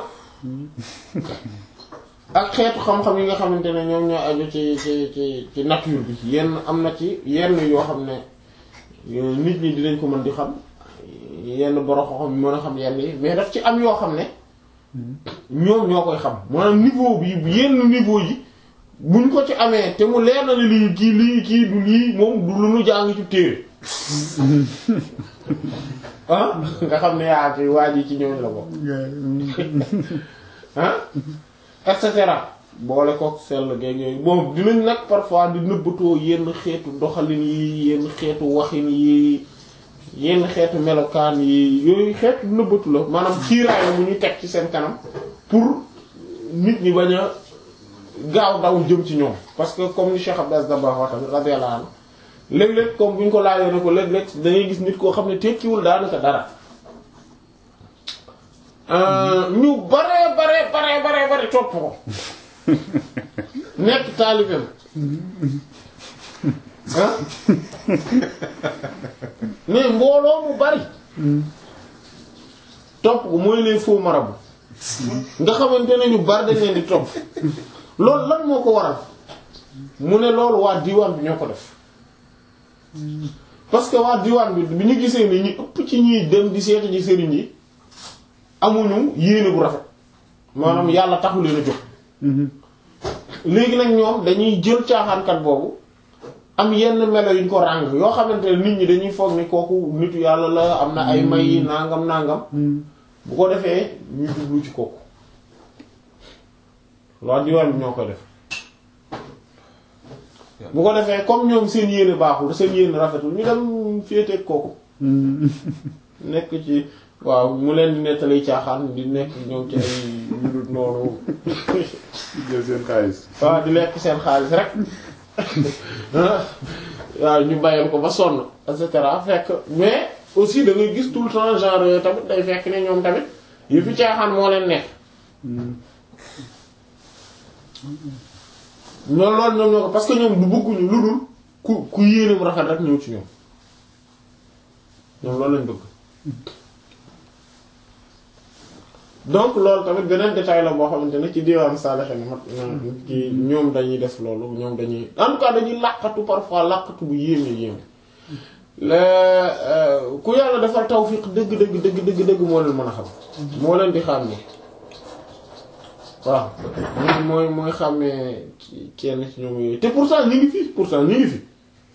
ak xeetu xam-xam yi nga xamante ne ñoom ñoo aju ci ci ci ci nature bi yenn am na ci yenn yoo xam ne nit ñi dinañ ko mën di xam yenn borom xam mën a xam yenn yi mais daf ci am yoo xam ne ñoom ñoo koy xam maanaam niveau bi yenn niveau yi buñ ko ci amee te mu leer na ne lii kii lii kii du lii moom du lu nu jàng ci téere ah nga xam ne yaa fi waa ji ci ñooñu la bokk ah et cetera boole kook sell geeg yooyu bon dinañ nag parfois di nëbbatoo yenn xeetu doxalin yi yenn xeetu waxin yi yenn xeetu melokaan yi yooyu xeetu nëbbatu la maanaam kiiraay la mu ñuy teg ci seen kanam pour nit ñi bañ a gaaw daw jëm ci ñoom parce que comme ni Cheikh Abdou Dabakh wax tamit radiyallahu anhu léeg-léeg comme bu ñu ko laajee ne ko léeg-léeg da ngay gis nit koo xam ne tekkiwul daanaka dara ñu bare bare bare bare bare topp ko nekk taalibeem ah mais mbooloo mu bari topp ko mooy les faux marabouts nga xamante ne ñu bari dañ leen di topp loolu lan moo ko waral mu ne loolu waa diwaan bi ñoo ko def parce que waa diwaan bi bi ñu gisee ni ñu ëpp ci ñuy dem di seeti ji sëriñ yi amuñu yéene bu rafet maanaam yàlla taxu leen a jóg léegi nag ñoom dañuy jël caaxaankat boobu am yenn melo yuñ ko ràng yoo xamante ne nit ñi dañuy foog ni kooku nitu yàlla la am na ay may nangam nangam bu ko defee ñu jublu ci kooku loolu diwaan bi ñoo koy def bu ko defee comme ñoom seen yéene baaxul seen yéene rafetul ñu dem féeteeg kooku nekk ci waaw mu leen di nettali caaxaan di nekk ñoom ci ay ñu dul noonu jël seen xaalis waaw di lekk seen xaalis rek waaw ñu bàyyil ko ba sonn et cetera fekk mais aussi da ngay gis tout le temps genre yooyu tamit day fekk ne ñoom tamit yu fi caaxaan moo leen nekk loolu loolu ñoom ñoo ko parce que ñoom du bëgguñu lu dul ku ku yéeneem rafet rek ñëw ci ñoom ñoom loolu lañ bëgg donc loolu tamit beneen détail la boo xamante ne ci diwaan saalaxe ne mat ci ñoom dañuy def loolu ñoom dañuy en tout cas dañuy làqatu parfois làqatu bu yéeme yéeme le ku yàlla defal tawfiq dëgg dëgg dëgg dëgg dëgg moo leen mën a xam moo leen di xàmmee waaw mooy mooy mooy xàmmee kenn ci ñoom yooyu te pourtant ñu ngi fi pourtant ñu ngi fi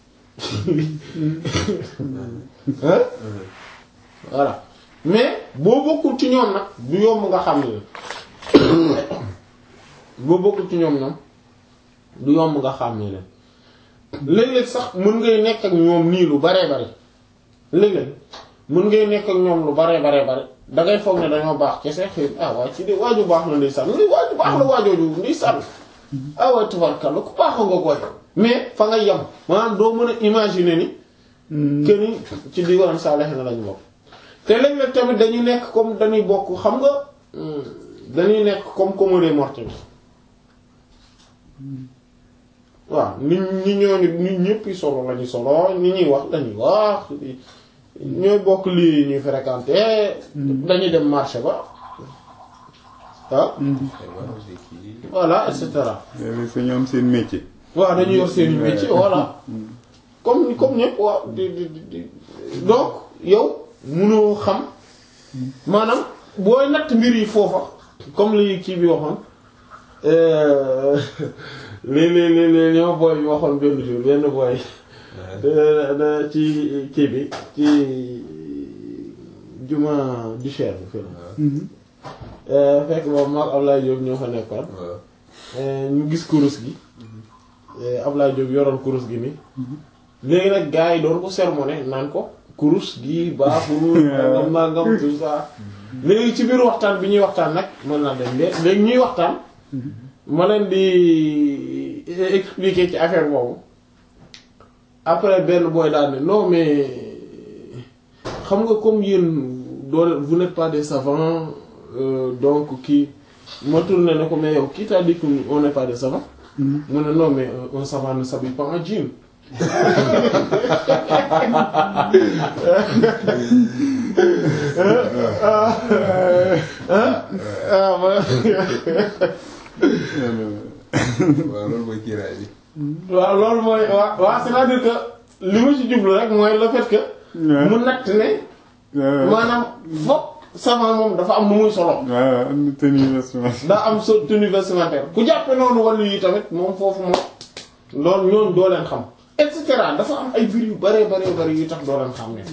hein voilà mais boo bokkul ci ñoom nag du yomb nga xam ne boo bokkul ci ñoom ñoom du yomb nga xam ne leen léeg-léeg sax mën ngay nekk ak ñoom nii lu baree bari léeg-léeg mën ngay nekk ak ñoom lu baree baree bari dangay foog ne dañoo baax kese xëy ah waa ci de waaju baax la ndeysaan ni waaju baax la waajooju ndeysaan ah waay tubarkalla ku baax nga koy mais fa nga yem maanaam doo mën a imaginer ni que ni ci diwaan Salih na lañu bokk te léeg-léeg tamit dañuy nekk comme dañuy bokk xam nga dañuy nekk comme commode morte bi waaw nit ñi ñooñu nit ñëpp solo lañuy solo ni ñuy wax lañuy wax ñooy bokk lii ñuy fréquenter dañuy dem marché ba ah voilà et cetera léeg-léeg sa ñoom seen métier waaw dañuy yor seen métier voilà comme comme ñëpp waaw di di di donc yow munoo xam maanaam booy natt mbir yi foofa comme li kii bi waxoon li li li li li ma booy bi waxoon benn jour benn booy da ci kii bi ci juma du cher bi fii fekk boobu maag Ablaye Diop ñoo fa nekkoon ñu gis kurus gi Ablaye Diop yoroon kurus gi ni léegi nag gars yi doon ko sermoné naan ko kurus gi baaxul nangam nangam tout ça léegi ci biir waxtaan bi ñuy waxtaan nag mën naa dem de léegi ñuy waxtaan ma leen di expliquer ci affaire boobu après benn booy daal ne non mais xam nga comme yéen doo vous n'êtes pas des savants euh, donc kii ma tourné ne ko mais yow qui t'a dit qu'on n'est pas des savants mu ne non mais un savant ne s'habille pas en jean waaw loolu mooy kiiraay bi. waaw loolu mooy waaw waaw c'est-à-dire que li ma ci jublu rek mooy le fait que. mu natt ne. maanaam fokk savant moom dafa am nu muy solo. waaw am na tenue vestimentaire. daa am sa tenue vestimentaire ku jàppe noonu wàllu yi tamit moom foofu moom loolu ñooñu doo leen xam et cetera dafa am ay mbir yu bare bare bare yu tax doo leen xam ne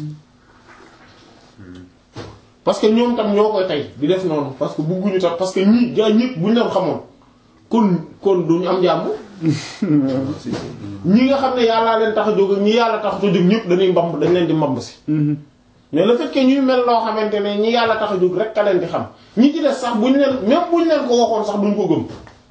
parce que ñoom tam ñoo koy tey di def noonu parce que bugguñu tax parce que ñii gaa ñëpp buñ leen xamoon kon kon duñu am jàmm ñi nga xam ne yàllaa leen tax a jóg ak ñi yàlla tax a jóg ñëpp dañuy mbamb dañ leen di mbamb si mais le fait que ñuy mel loo xamante ne ñi yàlla tax a jóg rek ka leen di xam ñi ci des sax buñ leen même buñ leen ko waxoon sax duñ ko gëm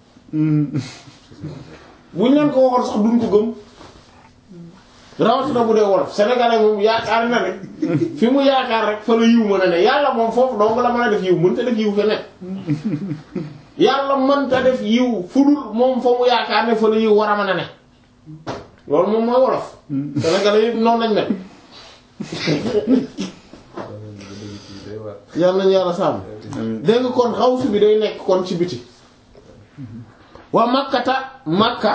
buñ leen ko waxoon sax duñ ko gëm rawatina bu dee wolof sénégalais moom yaakaar na ne fi mu yaakaar rek fa la yiw mën a ne yàlla moom foofu dong la mën a def yiw mënta def yiw feneen yàlla mënta def yiw fudul moom fa mu yaakaar ne fa la yiw war a mën a ne loolu moom mooy wolof sénégalais yi noonu lañ mel yàlla nañu yàlla sàmm dégg nga kon xawsu bi day nekk kon ci biti waa makkata makka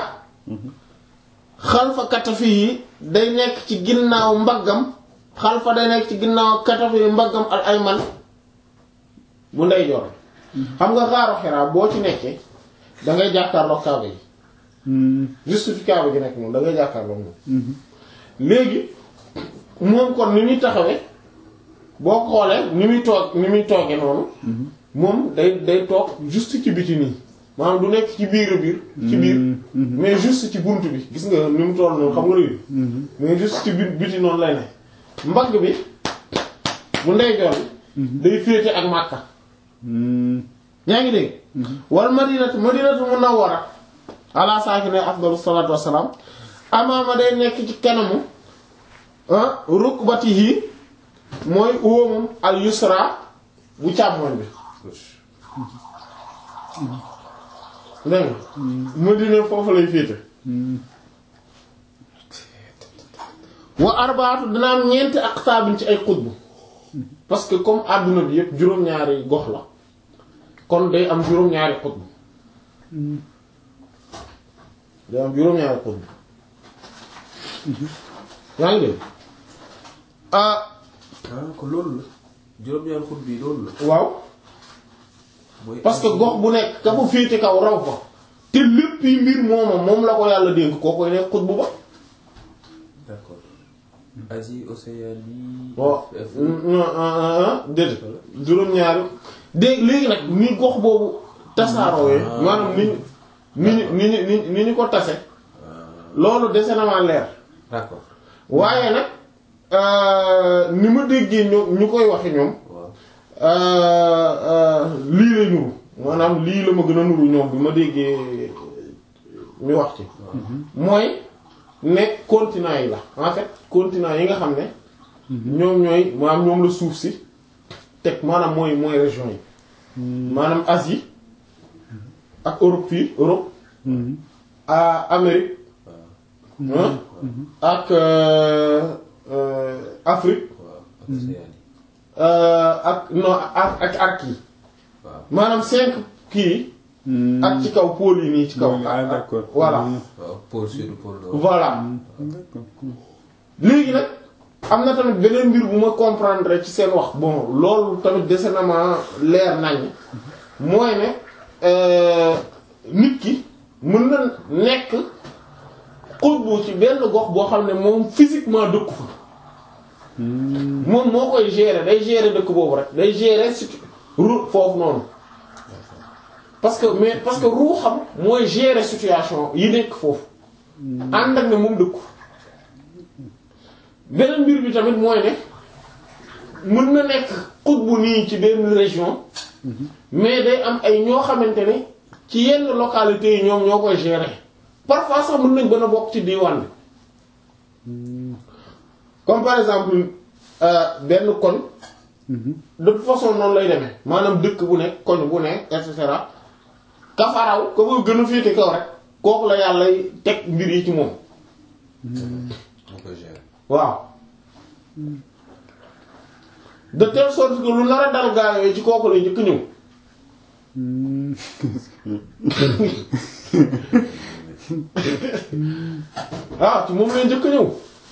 xalfa katafi yi day nekk ci ginnaaw mbaggam xalfa day nekk ci ginnaaw katafi yi mbaggam al ayman bu ndeyjoor xam nga xaaru xiraa boo ci nekkee dangay jàkkaarloo kaaba yi justifiable gi nekk moom da ngay jàkkaarloo moom léegi moom kon ni muy taxawee boo xoolee ni muy toog ni muy toogee noonu moom day day toog juste ci biti nii maanaam du nekk ci biir a biir ci biir mais juste ci bunt bi gis nga ni mu toll noonu xam nga léegi mais juste ci biir biti noonu lay ne mbagg bi bu ndeyjoor bi day féete ak Makka yaa ngi dégg wal madinatu madinatu munawwara ala saakine afdalu salaatu wassalaam amaama day nekk ci kanamu ah rukbatihi mooy óomam al yusra bu càmmoñ bi dégg nga madina foofu lay féete wa arbaatu dina am ñeenti aqtaabin ci ay xutbu parce que comme àdduna bi yépp juróom-ñaari gox la kon day am juróom-ñaari xutbu day am juróom-ñaari xutbu yaa ngi dégg ah ah kon loolu la juróom-ñaari xut bi loolu la. waaw mooy parce que gox bu nekk ka fa féete kaw raw fa te lépp yi mbir mooma moom la ko yàlla dénk koo koy nekk xutbu ba d'accord Asie Océanie. bon Afrique. déedéet juróom-ñaari dégg léegi nag ni gox boobu tasaaroowee maanaam ni ñu ni ñu ni ñu ni ni ñu ko tase loolu dese na maa leer d'accord waaye nag euh, ni ma déggee ñoom ñu koy waxe ñoom waaw euh, euh, lii lay nuru maanaam lii la ma gën a nuru ñoom bi ma déggee ñu wax ci mooy ne continent yi la en fait continent yi nga xam ne ñoom ñooy maanaam ñoom la suuf si teg maanaam mooy mooy région yi maanaam Asie ak Europe fii Europe à Amérique hein, ak euh, euh, Afrique waaw ak Océanie. euh, ak non ak ak arc yi waaw maanaam cinq kii ak ci kaw pôle yi nii ci kaw ah d'accord voilà waaw pôle sud pôle nord. voilà d'accord léegi nag am na tamit beneen mbir bu ma comprendre ci seen wax bon loolu tamit dese na ma leer nañ mooy ne euh, nit ki mën na nekk xutbu ci benn gox boo xam ne moom physiquement dëkku fa moom moo koy gérer day gérer dëkk boobu rek day gérer surtout ru foofu noonu parce que mais parce que ruuxam mooy gérer situation yi nekk foofu ànd ak ne moom dëkku beneen mbir bi tamit mooy ne mën na nekk xutbu nii ci benn région mais day am ay ñoo xamante ne ci yenn localités yi ñoom ñoo koy gérer parfois sax mën nañ gën a bokk ci diwaan bi comme par exemple euh, benn koñ de toute façon noonu lay demee maanaam dëkk bu nekk koñ bu nekk et cetera kafaraw ko ko gën a féete kaw rek kooku la yàlla teg mbir yi ci moom moo koy gérer. waaw de telle sorte que lu nar a dal gaa yooyu ci kooku lay njëkk ñëw waaw ci moom lay njëkk ñëw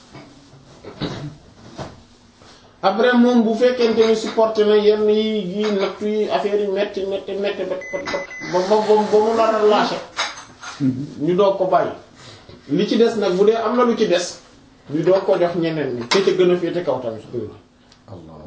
après moom bu fekkente ni supporté na yenn yi yi nattu yi affaire yi metti metti metti ba ba ba ba ba mu nar a lâché ñu doog ko bàyyi li ci des nag bu dee am na lu ci des ñu doog ko jox ñeneen ñi te ca gën a féete kaw tamit Allah.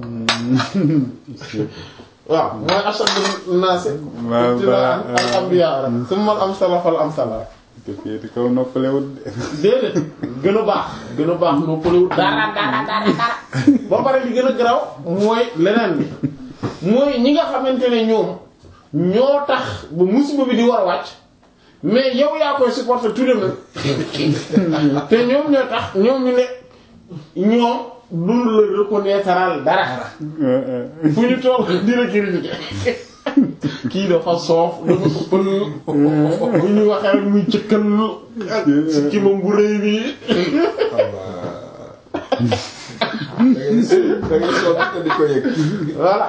waaw mooy ashaddu naasi waaw ibtilaa'an ba- al anbiyaa rek summa al amsala fal amsala te féeti kaw noppalewut de déedéet gën a baax gën a baax noppalewul dara dara dara dara ba pare li gën a garaw mooy leneen bi mooy ñi nga xamante ne ñoom ñoo tax ba musiba bi di war a wàcc mais yow yaa koy supporter tout de même te ñoom ñoo tax ñoom ñu ne ñoom dund la reconnaître dara fu ñu toll di la critiquer kii dafa soof dafa ëppal bu ñu waxee rek muy cëkkal ak si kimam bu rëy bi da ngay da ngay soog te di ko yëg. voilà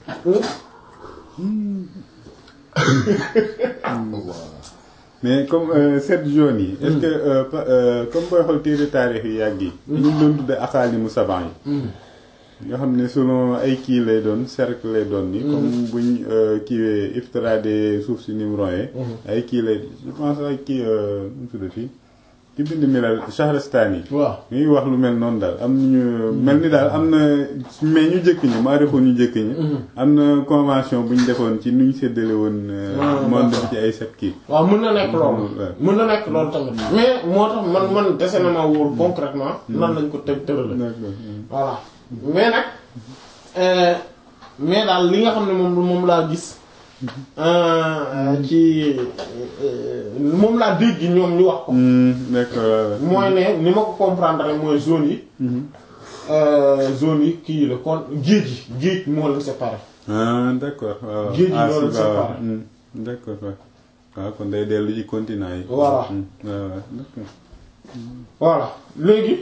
mais comme euh, sept zones yi est-ce que euh, pa- euh, comme booy xool téere taarix yi yàgg yi ñu doon tudde axaali mu saban yi nga xam ne selon ay kii lay doon cercle lay doon ni comme buñ euh, kiiwee iftirade suuf si ni mu royee ay kii lay je pense ay kii euh, nu mu tuddati ki bind milal Shahrastani yi waaw ñuy wax lu mel noonu daal am nañu mel ni daal am na mais ñu jëkk ñi maa ñu jëkk ñi am na convention bu ñu defoon ci nu ñu séddale woon euh, Ah, monde bi d'accord. ci ay set kii waaw mën na nekk loolu Ouais. mën na nekk loolu tamit mais moo tax man man dese na ma wóor concrètement nan lañ ko teg tërale d'accord voilà mais nag euh, mais daal li nga xam ne moom moom laa gis euh, ci euh, moom laa dégg ñoom ñu wax ko Hmm, d'accord mooy ne ni ma ko comprendre rek mooy zone yi euh, zone yi kii la kon géej yi géej moo leen séparé ah d'accord waaw Géej gi ah, loolu si, c'est waaw. pareil. Hmm, d'accord waaw waaw kon day dellu ci continent yi Voilà. Hmm, waaw waaw d'accord voilà léegi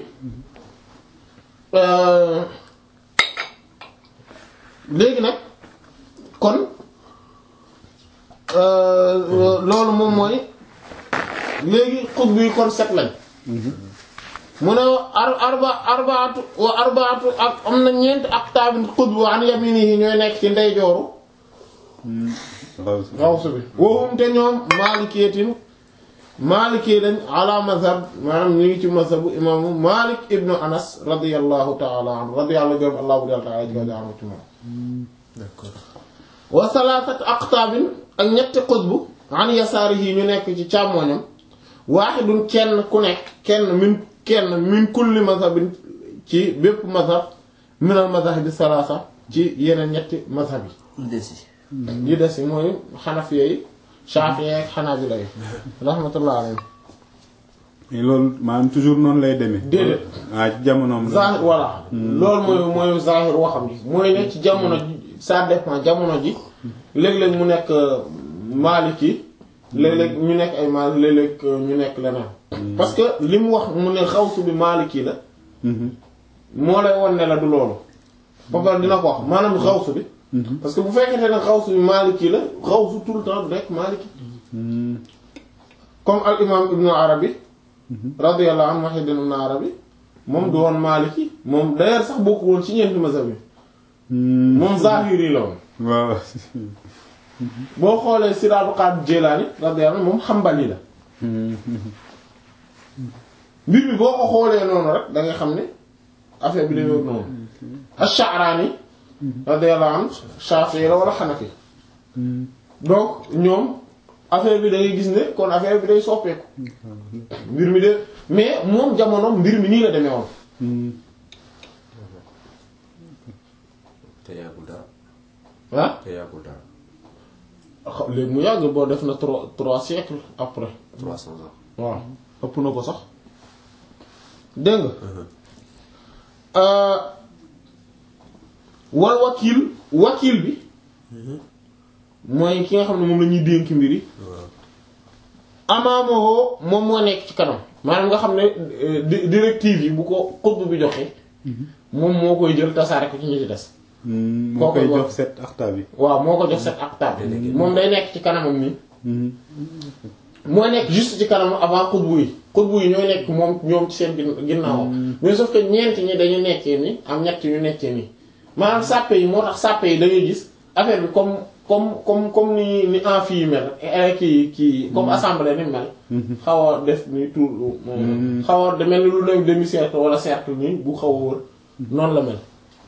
euh, léegi nag kon euh, loolu moom mooy léegi xutb yi kon set lañ mu ne ar arba arbaatu wa arbaatu ak am na ñeent ak taabin xutb an yaminihi ñooy nekk ci ndeyjooru waaw si. xawsu bi wowum te ñoom maalikiyatin maalikee lañ ala mazhab maanaam ñu ngi ci mazhabu imaamu Malik ibnu Anas radiyallahu ta'ala anhu radiyallahu gërëm allah bu dal ta'ala jooju anhu ci moom d'accord wa salaasat aqtaabin ak ñetti xutbu an yasaarihi ñu nekk ci càmmooñam waaxidun kenn ku nekk kenn min kenn min kulli mazhabin ci bépp mazhab minal mazhabi salaasa ci yeneen ñetti mazhab yi desi yi des yi mooy xanafiya yi shaafiya ak xanaabila yi rahmatullah alayhim mais loolu maanaam toujours noonu lay demee. Déedéet. ah ci jamonoom la. zahir voilà loolu mooy mooy zahir waxam ji mooy ne ci jamono ji ça dépend jamono ji léeg-léeg mu nekk maliki léeg-léeg ñu nekk ay malik léeg-léeg ñu nekk leneen parce que li mu wax mu ne xawsu bi maliki la Mhm. moo lay won ne la du loolu foofu dina ko wax maanaam xawsu bi parce que bu fekkente ne xawsu bi maliki la xawsu tout le temps du nekk maliki Hmm. comme al imam ibnu arabi radiyallahu anhu Muhyiddin ibnu arabi moom du woon maliki moom d'ailleurs sax bokku woon ci ñeenti mazhab yi Hmm. moom zahiri la woon waaw. boo xoolee Sir Abdul Qadir Jilani radiyallahu anhu moom xambali la Hmm. mbir mi boo ko xoolee noonu rek da nga xam ne affaire bi dañoo noonu Ash-Sha'rani radiyallahu anhu Shafi'i la wala Hanafi Hmm. donc ñoom affaire bi da ngay gis ne kon affaire bi day soppeeku mbir mi de mais moom jamono mbir mi nii la demee woon Hmm. te yàggul dara ah te yàggul dara xa- léegi mu yàgg boo def na trois trois siècles après trois cents ans waaw ëpp na ko sax dégg nga euh, wal wakil wakil bi mooy ki nga xam ne moom la ñuy dénk mbir yi waaw amaamahoo moom moo nekk ci kanam maanaam nga xam ne euh, di- directive yi bu ko xutb bi joxe moom moo koy jël tasaare ko ci ñi ci des Hmm. moo Kooku koy wax. jox set axta bi. waaw moo ko jox set ak tab moom day nekk ci kanamam nii Hmm. mooy nekk juste ci kanam avant xutbu yi xutbu yi ñooy nekk moom ñoom ci seen gin- ginnaaw mais sauf que ñeent ñi dañu nekkee ni am ñett ñu nekkee nii maanaam sàppe yi moo tax sàppe yi da ngay gis affaire bi comme comme comme comme ni ni amphi yi mel eh, kii kii comme assemblée ni mel xaw a def ni tour xaw a mel ni lu ne demi cercle wala cercle nii bu xaw a wër noonu la mel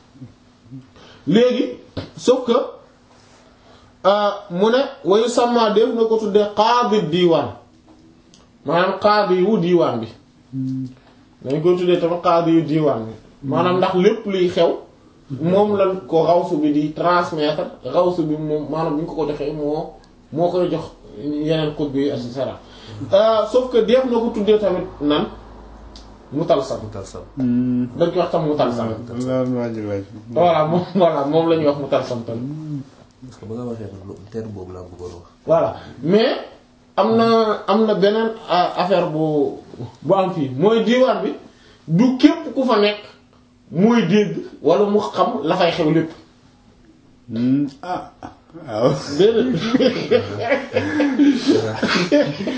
léegi sauf que mu ne wayu sàmma def na ko tuddee qaadi diiwaan maanaam qaadi wu diiwaan bi dañ ko tuddee tamit qaadi yu diiwaan bi maanaam ndax lépp luy xew moom lañ ko xawsu bi di transmettre xawsu bi moom maanaam bu ñu ko ko joxee moo moo koy jox yeneen xut bi et cetera sauf que def na ko tuddee tamit nan mutalsam mutalsam dañ koy wax tam mutalsam loolu maa ji laaj. voilà moom voilà moom la ñuy wax mutalsam tamit parce que ba nga waxee nag lu- terme boobu laa bëggoon wax voilà mais am na am na beneen a- affaire bu bu am fii mooy diiwaan bi du képp ku fa nekk mooy dégg wala mu xam la fay xew lépp Hmm. ah waaw. déedéet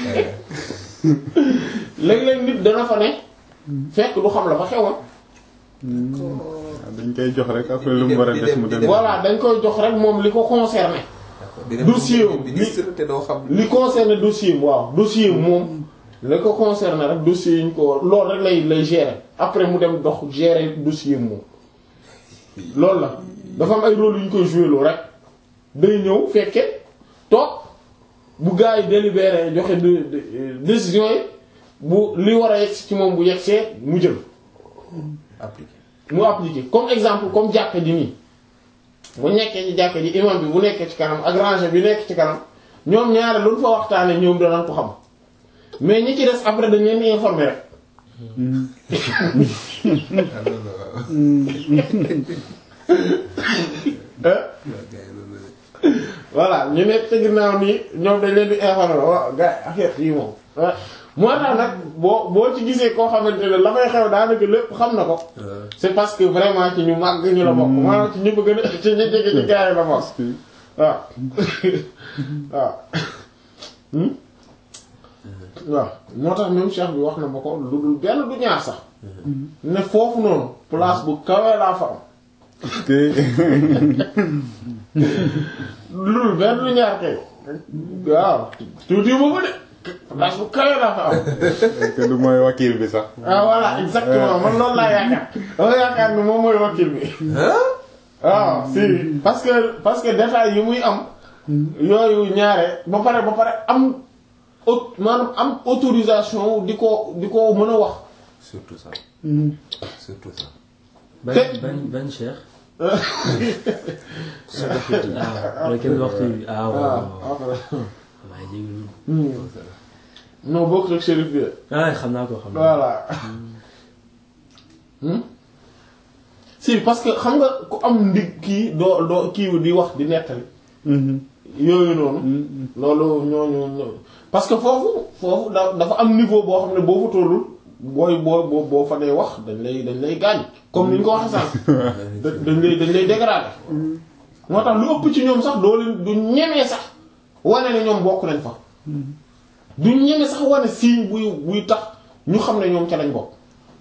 léeg-léeg nit dana fa ne fekk du xam la fa xewoon waaw dañ koy jox rek après lu mu war a def mu dem voilà dañ koy jox rek moom li ko concerné di dem dossier wu ministre te doo xam li concerné dossier am waaw dossier am moom li ko concerné rek dossier yi ñu ko loolu rek lay lay gérer après mu dem dox gérer dossier am moom loolu la dafa am ay rôle yu ñu koy joué loo rek day ñëw fekke toog bu gars yi délibéré joxe de- de- décision yi bu li war a yegsi ci moom bu yegsee mu jël appliqué mu appliqué comme exemple comme jàkka ji nii bu nekkee ci jàkka ji imam bi bu nekkee ci kanam ak rangée bi nekk ci kanam ñoom ñaare lu ñu fa waxtaanee ñoom danañ ko xam mais ñi ci des après dañ leen di informer rek. ah loolu la waaw ah gars yi loolu la voilà ñu nekk ci ginnaaw nii ñoom dañ leen di informer waaw gars yi affaire yi moom. ah moo tax nag boo boo ci gisee koo xamante ne la fay xew daanaka lépp xam na ko. c'est parce que vraiment ci ñu màgg ñu la bokk. maanaam ci ñu bëgg a ci ñu jege ci gars yi la bokk. waaw waaw Hmm? waaw moo tax même cheikh bi wax na ma ko lu dul benn du ñaar sax ne foofu noonu place bu kawee laa fa am te lu dul benn du ñaar kay waaw tuuti ma ko de place bu kawee laa fa am te du mooy wakil bi sax ah voilà exactement man loolu laa yaakaar dama yaakaar ni moom mooy wakil bi waaw si parce que parce que détails yi muy am yooyu ñaare ba pare ba pare am aut maanaam am autorisation di ko di ko mën a wax surtout ça surtout ça ban Te- ban ban cheikh. ah kenn waxtu bi ah waaw waaw waaw après maa ngi jégalu. non bokk rek shérif bi ah xam naa ko xam naa voilà Hmm? si parce que xam nga ku am ndig kii doo doo kii di wax di nettali yooyu noonu loolu ñooñu ñoo- parce que foofu foofu da dafa am niveau boo xam ne boo fa tollul booy boo boo boo fa dee wax dañ lay dañ lay gaañ comme ni ñu ko waxee sànq da- dañ lay dañ lay dégrader moo tax lu ëpp ci ñoom sax doo leen du ñemee sax wane ne ñoom bokk nañ fa du ñemee sax wane signe buy buy tax ñu xam ne ñoom ca lañ bokk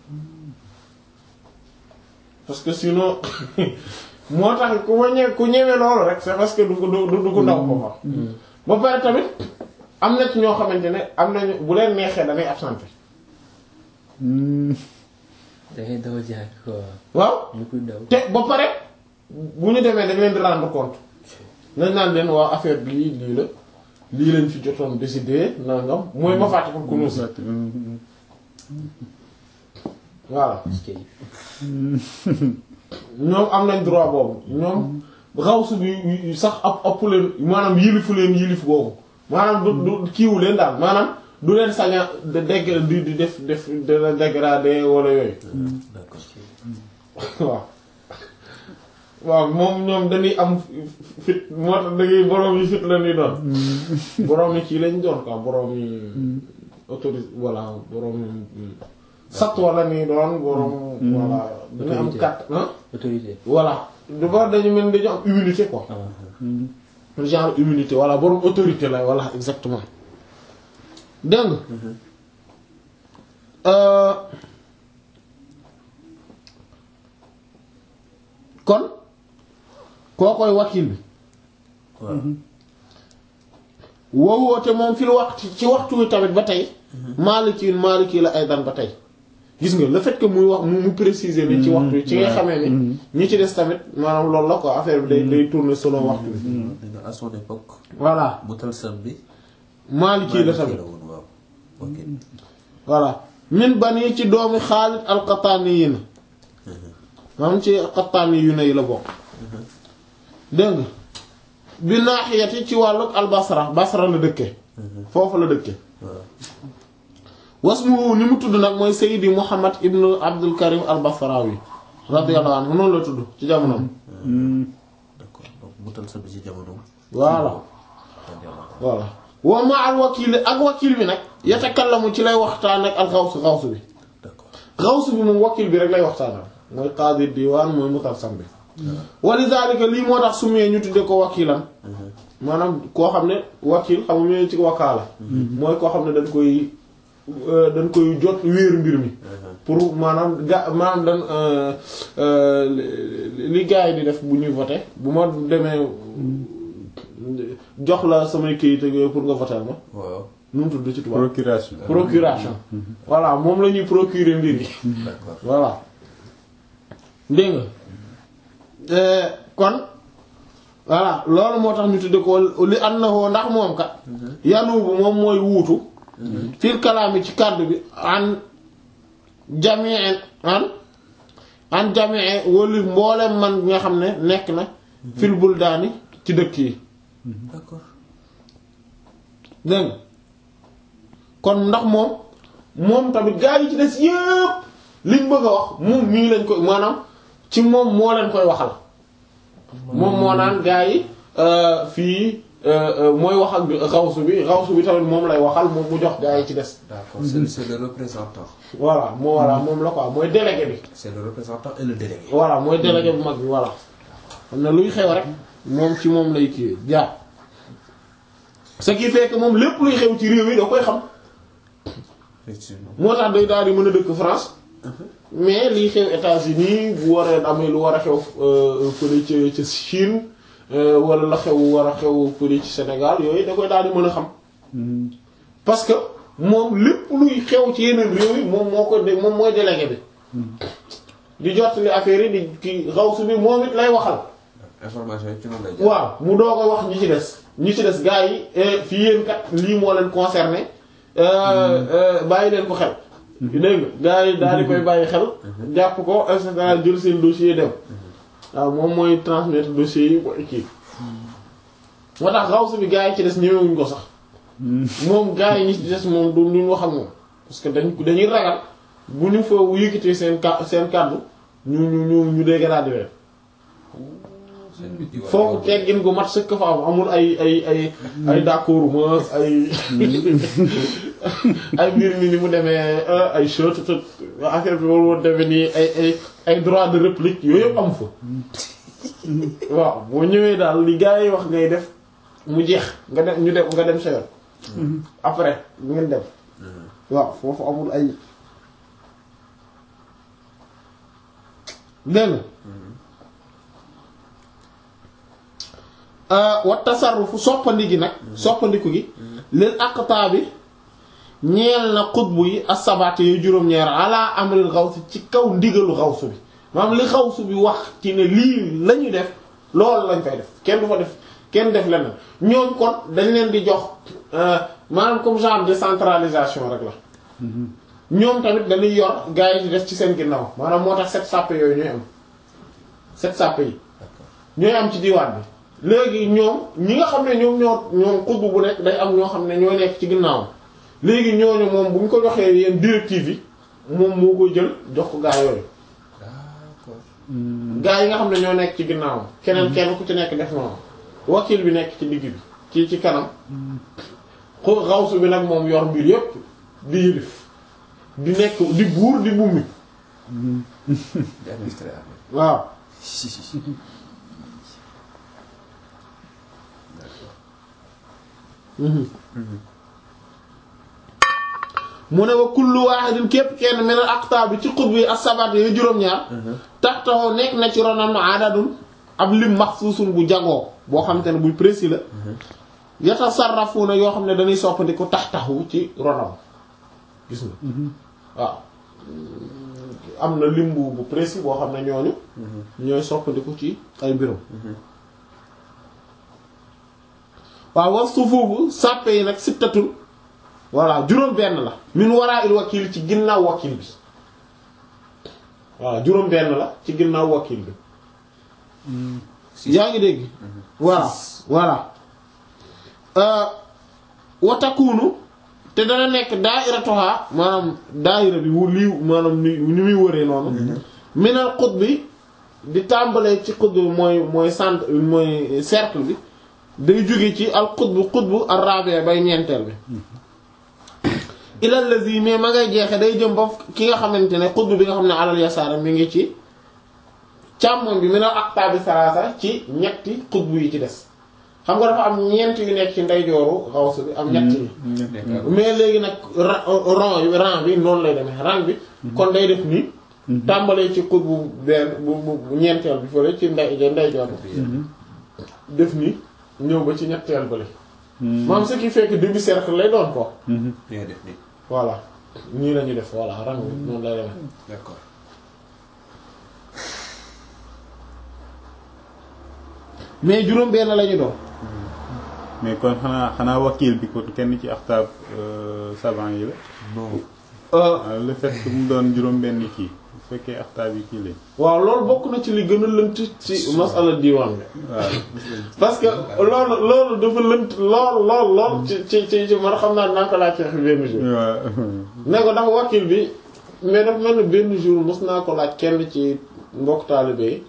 parce que sinon moo tax ku ma ñe ku ñeme loolu rek c'est parce que du ko du du ko ndaw ko fa ba pare tamit am na ci ñoo xamante ne am nañu bu leen neexee dañuy absenté da ngay daw jaay quoi waaw ñu koy daw. te ba pare bu ñu demee dañ leen di rendre compte nañ naan leen waa affaire bi lii la lii lañ fi jotoon décider nangam mooy ma fàtte ko kunuus voilà kay ñoom am nañ droit boobu ñoom xawsu bi sax ab ëpp leen maanaam yilifu leen yilif boobu maanaam du du kiiwu leen daal maanaam du leen saña de dégg di di def def de la dégradé wala yooyu d'accord waaw waaw moom ñoom dañuy am fit moo tax dangay boroom yi fit la ñuy doon boroom yi kii lañ doon quoi boroom yi autorise voilà boroom yi satwa la ñuy doon boroom voilà dañu am Autorité. kat ah autorité. voilà dafa dañu mel dañu am immunité quoi ah genre immunité voilà boroom autorité la voilà exactement dégg nga Euh, kon koo koy wakil bi waaw woowoote moom fi lu waxtu ci waxtu wi tamit ba tey maaliki maaliki la ay dan ba tey gis nga le fait que muy wax mu mu préciser ni ci waxtu wi ci nga xamee ni ñi ci des tamit maanaam loolu la quoi affaire bi day day tourner selon waxtu bi nee na à son époque voilà Mutalsam bi maaliki la Maliki tamit la woon waaw ok voilà min bani ci doomi Xaalid al-Qattaani yi na maanaam ci Qattaani yu ne yi la bokk dégg nga bi naaxiyati ci wàllug al-Basra Basra la dëkke foofu la dëkke waaw wasmu ni mu tudd nag mooy Sayyidi Muhammad ibnu Abdul Karim al-Basrawi radiyallahu anhu noonu la tudd ci jamonoom d'accord donc Mutalsam bi ci jamono voilà voilà wa ma al wakil ak wakil bi nag yatakallamu ci lay waxtaan ak al xawsu xawsu bi d'accord xawsu bi moom wakil bi rek lay waxtaanal mooy qaadi diwaan mooy mutalsam bi walidaalika lii moo tax sumee ñu tudde ko wakilan maanaam koo xam ne wakil xam nga ci wakaala mooy koo xam ne dañ koy euh, dañ koy jot wéer mbir mi pour maanaam ga maanaam dañ euh, euh, li li gars yi di def bu ñuy voté bu ma demee jox la samay këyit ak yooyu pour nga voter ma waaw nu mu tudd ci tubaab procuration procuration voilà moom la ñuy procurer mbir yi d'accord voilà dégg nga Euh, kon voilà loolu moo tax ñu tudde ko li annahu ndax moom kat yanubu moom mooy wuutu fil kalaami ci kàddu bi an jamii an an jamii wali mboolem man nga xam ne nekk na fil buldaani ci dëkk yi d'accord dégg nga kon ndax moom moom tamit gaa yi ci des yépp liñ bëgg a wax moom mii lañ koy maanaam ci moom moo leen koy waxal moom moo naan gaa yi euh, fii euh, euh, mooy wax ak xawsu bi xawsu bi tamit moom lay waxal moom mu jox gaa yi ci des d'accord c'est c'est le représentant voilà moo voilà moom la quoi mooy délégué bi c'est le représentant et le délégué voilà mooy délégué bu mag bi voilà xam ne luy xew rek moom ci moom lay kii jaar ce qui fait que moom lépp luy xew ci réew yi da koy xam effectivement moo tax day daal di mën a dëkk France mais liy xew États-Unis bu waree amee lu war a xew euh, fële ca ca Chine euh, wala la xew war a xew fële ci Sénégal yooyu da koy daal di mën a xam parce que moom lépp luy xew ci yeneen réew yi moom moo ko de moom mooy délégué bi di jottali affaire yi di ki xaw su bi moom it lay waxal information yi ci noonu lay jaar waaw mu doog a wax ñi ci des ñi ci des gars yi eh, fii yéen kat lii moo leen concerné euh, euh, bàyyi leen ko xel dégg nga gars yi daal di koy bàyyi xel jàpp ko et cetera jël seen dossier dem waaw moom mooy transmettre dossier yi ko kii moo tax xaw bi gars yi ci des ñëwewuñ ko sax moom gars yi ñi ci des moom du ñu wax ak moom parce que dañ dañuy ragal bu ñu fa yëkkatee seen ka seen kàddu ñu ñu ñu ñu dégradé leen seen bi di wax foofu teggin gu mat sëkk fa am amul ay ay ay ay d'accord ma ay ay mbir mi ni mu demee euh, ay chute te affaire bi war woon demee nii ay ay ay droit de réplique yooyu yëpp am fa waaw boo ñëwee daal li gars yi wax ngay def mu jeex nga dem ñu dem nga dem sa yoon après ngeen dem waaw foofu amul ay dégg nga wa tasarrufu soppandi gi nag soppandiku gi lil aqtaa bi ñeel na xutbu yi asabaate yu juróom-ñaar ala amril xawsi ci kaw ndigalu xawsu bi maanaam li xawsu bi wax ci ne lii la ñuy def loolu lañ fay def kenn du fa def kenn def leneen ñooñ kon dañ leen di jox euh, maanaam comme genre décentralisation rek la ñoom tamit dañuy yor gars yi di def ci seen ginnaaw maanaam moo tax set sàppe yooyu ñooy am set sàppe yi ñooy am ci diwaan bi léegi ñoom ñi nga xam ne ñoom ñoo ñoom xutbu bu nekk day am ñoo xam ne ñoo nekk ci ginnaaw léegi ñooñu moom bu ñu ko joxee yenn directive yi moom moo koy jël jox ko gaa yooyu d'accord gaa yi nga xam ne ñoo nekk ci ginnaaw keneen kenn ku ci nekk def noonu wakil bi nekk ci digg bi ci ci kanam xu xawsu bi nag moom yor mbir yépp di yëlif di nekk di buur di bummi di administrer affaire waaw mu ne wa kullu wahidin képp kenn min al aqtaab bi ci xutb yi as-sabat yooyu juróom-ñaar taxtahu nekk na ci ronam adadun ab lim maxsuusun bu jagoo boo xam te ne buy précis la yatasarrafuna yoo xam ne dañuy soppandiku taxtahu ci ronam gis nga waaw am na lim bu bu précis boo xam ne ñooñu ñooy soppandiku ci ay mbirum waaw was sufuufu sàppe yi nag sittatul voilà juróom benn la min waraa il wakil ci ginnaaw wakil bi voilà juróom benn la ci ginnaaw wakil bi yaa ngi dégg voilà voilà watakunu te dana nekk daairatuha maanaam daaira bi wu lii maanaam ni ni muy wëree noonu minal xut bi di tàmbalee ci xut bi mooy mooy centre mooy cercle bi day jóge ci al xutbu xutbu ar rabi' bay ñeenteel bi ilal lazi mais ma ngay jeexe day jëm ba ki nga xamante ne xutbu bi nga xam ne alal yasaara mi ngi ci càmmoñ bi minal aqtabi salaasa ci ñetti xutbu yi ci des xam nga dafa am ñeent yu nekk ci ndeyjooru xawsu bi am ñett yi mais léegi nag ra- rang yi rang bi noonu lay demee rang bi kon day def nii tàmbalee ci xut bu benn bu bu ñeenteel bi fële ci ndey ndeyjoor bi def nii ñëw ba ci ñetteel bële maam ce qui fait que demi cercle lay doon ko ngay def nii voilà nii la ñuy def voilà rang bi noonu lay demee d'accord mais juróom benn la ñu doon mais kon xanaa xanaa wakiil bi kon kenn ci axtaab savant yi la non waaw le fait que mu doon juróom benn kii bu fekkee axtaab yi kii lañ waaw loolu bokk na ci li gën a lënt ci masala diiwaan bi waaw parce que loolu loolu dafa lënt lool lool lool ci ci ci ci man xam naa dinaa ko laaj xeex benn jour waaw ne ko ndax wakil bi mais dafa mel ni benn jour mos naa ko laaj kenn ci mbokk taalibe yi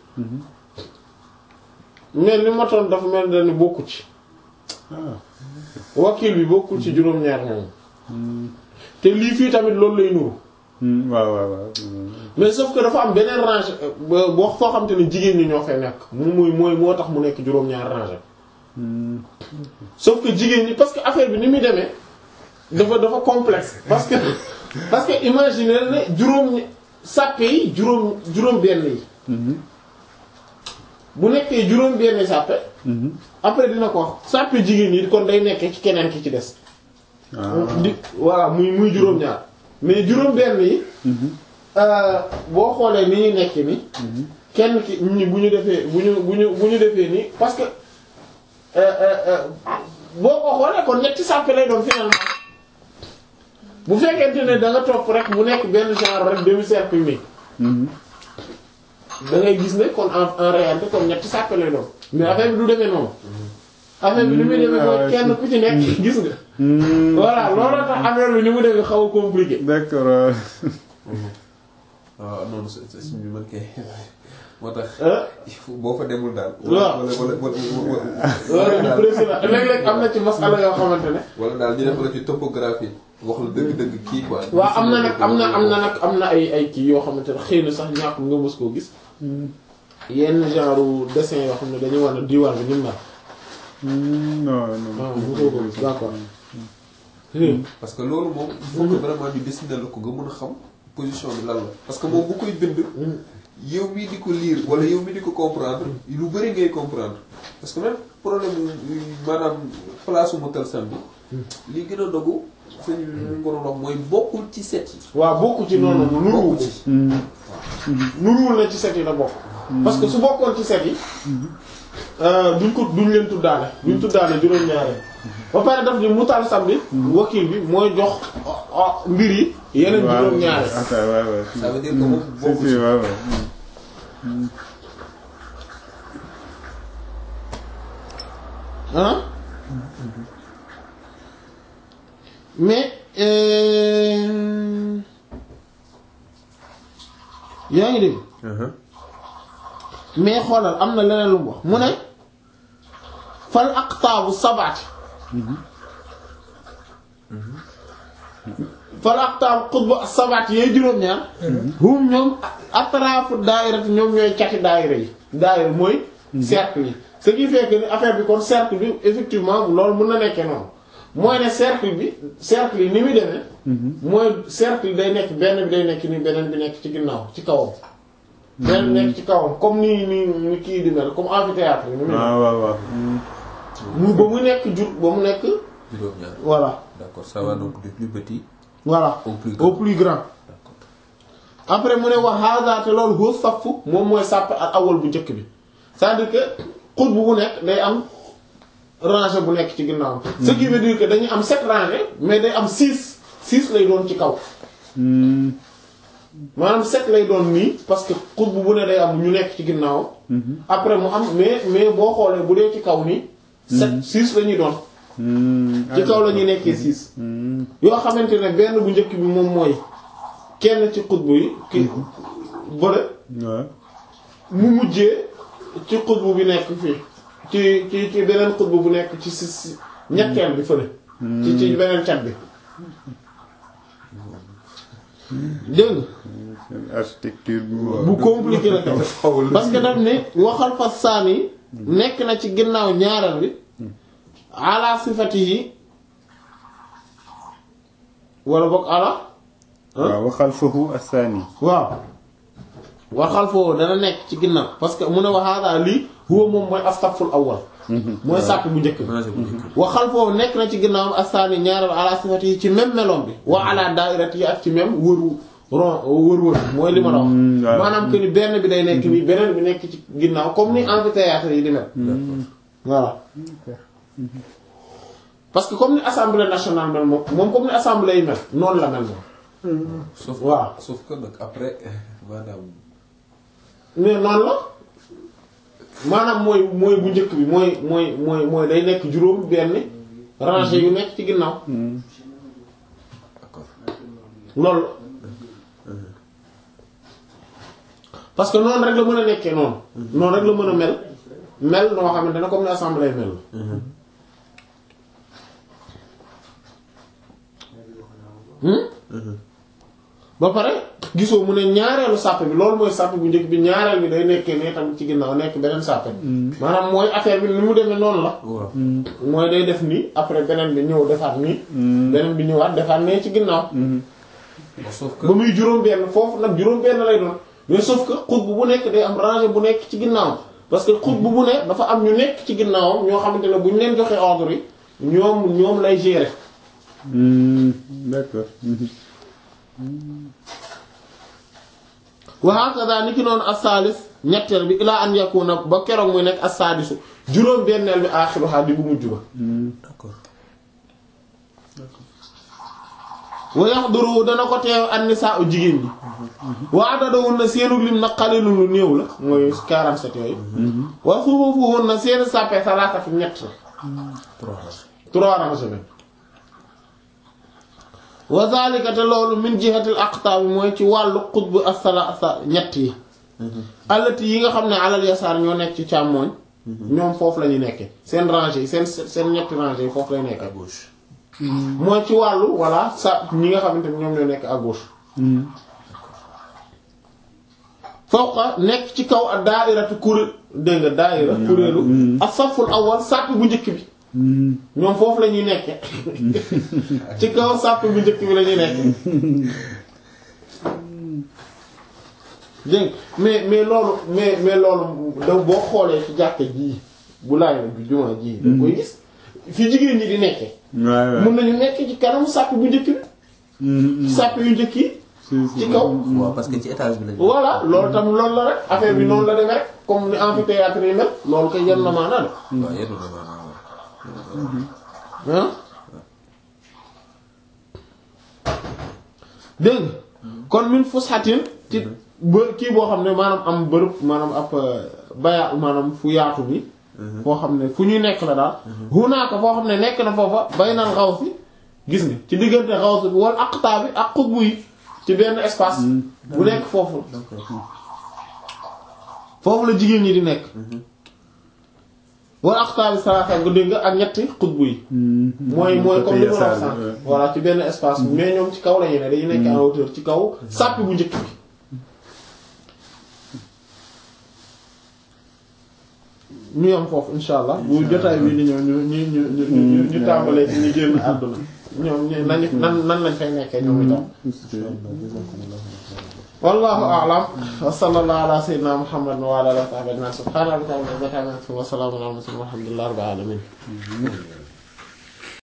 mais li ma toon dafa mel ni bokku ci ah wakil bi bokkul ci juróom-ñaar ñoom te lii fii tamit loolu lay nuru Hmm, waaw waaw waaw mais sauf que dafa am beneen range ba boo foo xam te ne jigéen ñi ñoo fay nekk mu muy mooy moo tax mu nekk juróom-ñaar range Hmm, sauf que jigéen ñi parce que affaire bi ni muy demee dafa dafa complexe parce que parce que imaginer ne juróom ñi- sàppe yi juróom juróom benn yi mhm, bu nekkee juróom benn sàppe mhm. après dina ko wax sàppe jigéen yi kon day nekkee ci keneen ki ci des ah di voilà muy muy juróom-ñaar mais juróom benn yi mhm, euh, boo xoolee ni ñu nekk ni kenn ki ñi bu ñu defee bu ñu bu ñu bu ñu defee nii parce que euh, euh, euh, boo ko xoolee kon ñetti sàppe lay doon finalement bu fekkente ne da nga topp rek mu nekk benn genre rek demi-cercle mi mhm. da ngay gis ne kon en en réalité kon ñetti sàppe lay doon mais affaire bi du demee noonu affaire bi ni muy demee mooy kenn ku ci nekk gis nga Hmm, voilà looloo tax affaire bi ni mu demee xaw a compliqué d'accord waaw. waaw noonu sa sa suñ bi man kay moo tax ah il faut boo fa demul daal. waaw. wala wala wala loolu ñu précis la léeg-léeg am na ci masala yoo xamante ne wala daal ñu def la ci topographie wax la dëgg-dëgg kii quoi. waaw am na nag am na am na nag am na ay ay kii yoo xamante ne xëy na sax ñàkk nga mës koo gis yenn genre dessin yoo xam ne dañuy war a diwaan bi ni mu mel. Hmm, non non. waaw mosoo ko gis d'accord. parce que loolu moom il faut que vraiment ñu dessiner la ko nga mën a xam position bi lan la parce que moom bu koy bind yow mii di ko lire wala yow mii di ko comprendre lu bëri ngay comprendre parce que même problème mu maanaam place mu tal sam bi li gën a dogu sëñ bi ñu ko doon wax mooy bokkul ci set yi waaw bokku ci noonu nuruwul bokku ci ci Hmm, nuruwul na ci set yi la bokk. parce que su bokkoon ci set yi duñ ko duñ leen tuddaale duñ tuddaale juróom-ñaare ba pare daf ni mutal sam bi wakil bi mooy jox ah, ah, mbir yi yeneen waaw. juróom-ñaare Attends, waaw, waaw. ça veut dire que moom Si, bokku si, ci waaw, waaw. Hmm. ah mais euh, yaa ngi dégg Uh-huh. mais xoolal am na leneen lu mu wax mu ne fal aqtaabu sabaati fal aqtaabu xutbu sabaati yooyu juróom-ñaar hum ñoom atraafu daayirati ñoom ñooy cati daayira yi daayira mooy cercle yi ce qui fait que ni affaire bi kon cercle bi effectivement loolu mën na nekkee noonu mooy ne cercle bi cercle yi ni muy demee mooy cercle day nekk benn bi day nekk ni beneen bi nekk ci ginnaaw ci kawam benn bi nekk ci kawam comme ni ni ni kii di mel comme amphithéâtre ni muy mel waaw waaw waaw. Hmm. mu ba mu nekk jur ba mu nekk juróom-ñaar voilà d'accord ça va donc du plus petit voilà au plus au grand plus grand d'accord après mu ne wax haada te loolu huwa saffu moom mooy sàpp ak awal bu njëkk bi c'est-à-dire que xut bu bu nekk day am rangée bu nekk ci ginnaaw ce qui veut dire que dañuy am sept rangées mais day am six six lay doon ci kaw Hmm. maanaam sept lay doon nii parce que xut bu bu ne day am ñu nekk ci ginnaaw après mu am mais mais boo xoolee bu dee ci kaw nii sept six la ñuy doon Hmm. ci kaw la ñuy nekkee six Hmm. yoo xamante ne benn bu njëkk bi moom mooy kenn ci xutbu yi ki bële waaw. mu mujjee ci xutbu bi nekk fii ci ci ci beneen xutbu bu nekk ci si si ñetteel bi fële ci ci beneen cat bi dégg nga Seen architecture bi mu. bu compliqué la kay parce que daf ne waxal fa saani nekk na ci ginnaaw ñaareel bi ala sifatihi wala boog ala waaw waxal foofu asaani waaw war xalfoo dana nekk ci ginnaaw parce que mu ne waxaadaa lii huwa moom mooy astaful awwal mooy sàpp bu njëkk bi rangé bu njëkk wa xalfoo nekk na ci ginnaaw asaani ñaareel ala sifati yi ci même melon bi wa ala daairat yi ak ci même wëru ron wër wër mooy li ma la wax Mm, waaw. maanaam que ni benn bi day nekk nii beneen bi nekk ci ginnaaw comme ni amphithéâtre yi di mel voilà parce que comme ni assemblée nationale mel moom moom comme ni assemblée yi mel noonu la mel moom sauf waaw. sauf que nag après maanaam mais noonu la maanaam mooy mooy bu njëkk bi mooy mooy mooy mooy day nekk juróom benn rangée yu nekk ci ginnaaw d'accord loolu parce que noonu rek la mën a nekkee noonu noonu rek la mën a mel mel noo xamante ne comme ni assemblée mel hmm ba pare gisoo mu ne ñaareelu sàppe bi loolu mooy sàppe bu njëkk bi ñaareel bi day nekkee ne tamit ci ginnaaw nekk beneen sàppe maanaam mooy affaire bi ni mu demee noonu la waaw mooy day def nii après beneen bi ñëw defaat nii beneen bi ñëwaat defaat nee ci ginnaaw sauf que ba muy juróom benn foofu nag juróom benn lay doon mais sauf que xutbu bu nekk day am rangée bu nekk ci ginnaaw parce que xutbu bu ne dafa am ñu nekk ci ginnaawam ñoo xamante ne bu ñu leen joxee ordre yi ñoom ñoom lay gérer d'accord wa hakaza ni ki noonu as-salis ñetteel bi ilaa an yakuna ba keroog muy nekk as-sadisu juróom benneel bi aaxiruha di bu mujj ba d'accord wa yahduru dana ko teew an-nisaa jigéen ñi wa adadahun na seenu lim na qalilun lu néew la mooy 47 yooyu wa sufufuhun na seeni sàppe salaasatu ñett la trois rangs trois rangées lañ wa zalika te loolu min jihatil aqtaab mooy ci wàllu xutbu as-salaasa ñett yi allati yi nga xam ne alal yasaar ñoo nekk ci càmmooñ ñoom foofu la ñu nekkee seen rangée yi seen seen ñetti rangées yi foofu lay à nekkee gauche mooy ci wàllu voilà sa ñi nga xamante ne ñoom ñoo nekk à gauche fawqa nekk ci kaw ak daairatu kuréel dégg nga daaira kuréelu as-saful awwal sàpp bu njëkk bi ñoom foofu la ñuy nekke ci kaw sàpp bu njëkk bi la ñuy nekke dégg nga mais mais loolu mais mais loolu da boo xoolee ci jàkka jii bu laay la bu jumaa jii da koy gis fi jigéen ñi di nekke waaw mën nañu nekk ci kanam sàpp bu njëkk bi sàpp yu njëkk yi ci kaw waaw parce que ci étage bi lañu voilà loolu tam loolu la rek affaire bi noonu la demee rek comme ni amphithéâtre yi mel loolu koy yenn na maanaa de waaw yenn na maanaam waaw ah dégg nga kon min fushatin ci bë kii boo xam ne maanaam am bërëb maanaam ab baya maanaam fu yaatu bi foo xam ne fu ñuy nekk la daal hunaaka foo xam ne nekk na foofa baynal xaws bi gis nga ci diggante xaws bi wala aqtaa bi ak xutbu yi ci benn espace bu nekk foofu foofu la jigéen ñi di nekk wala aqtaa bi salaasa nga dégg nga ak ñetti xutbu yi mooy mooy comme li ma la wax sànq voilà ci benn espace mais ñoom ci kaw la ñu ne dañu nekk en hauteur ci kaw sàppi bu njëkk bi ñu yam foofu insha allah bu jotaay bi di ñëw ñu ñu ñu ñu ñu ñu tàmbalee ci ñu génn àdduna ñoom ñu nañu nan nan lañ fay nekkee ñoom itam wallahu a'lam wa sallallahu ala sayyidina muhammadin wa ala alihi wa sahbihi ajma'in subhana rabbika rabbil izzati amma yasifun wa salamun ala al mursalin walhamdulillahi rabbil alamin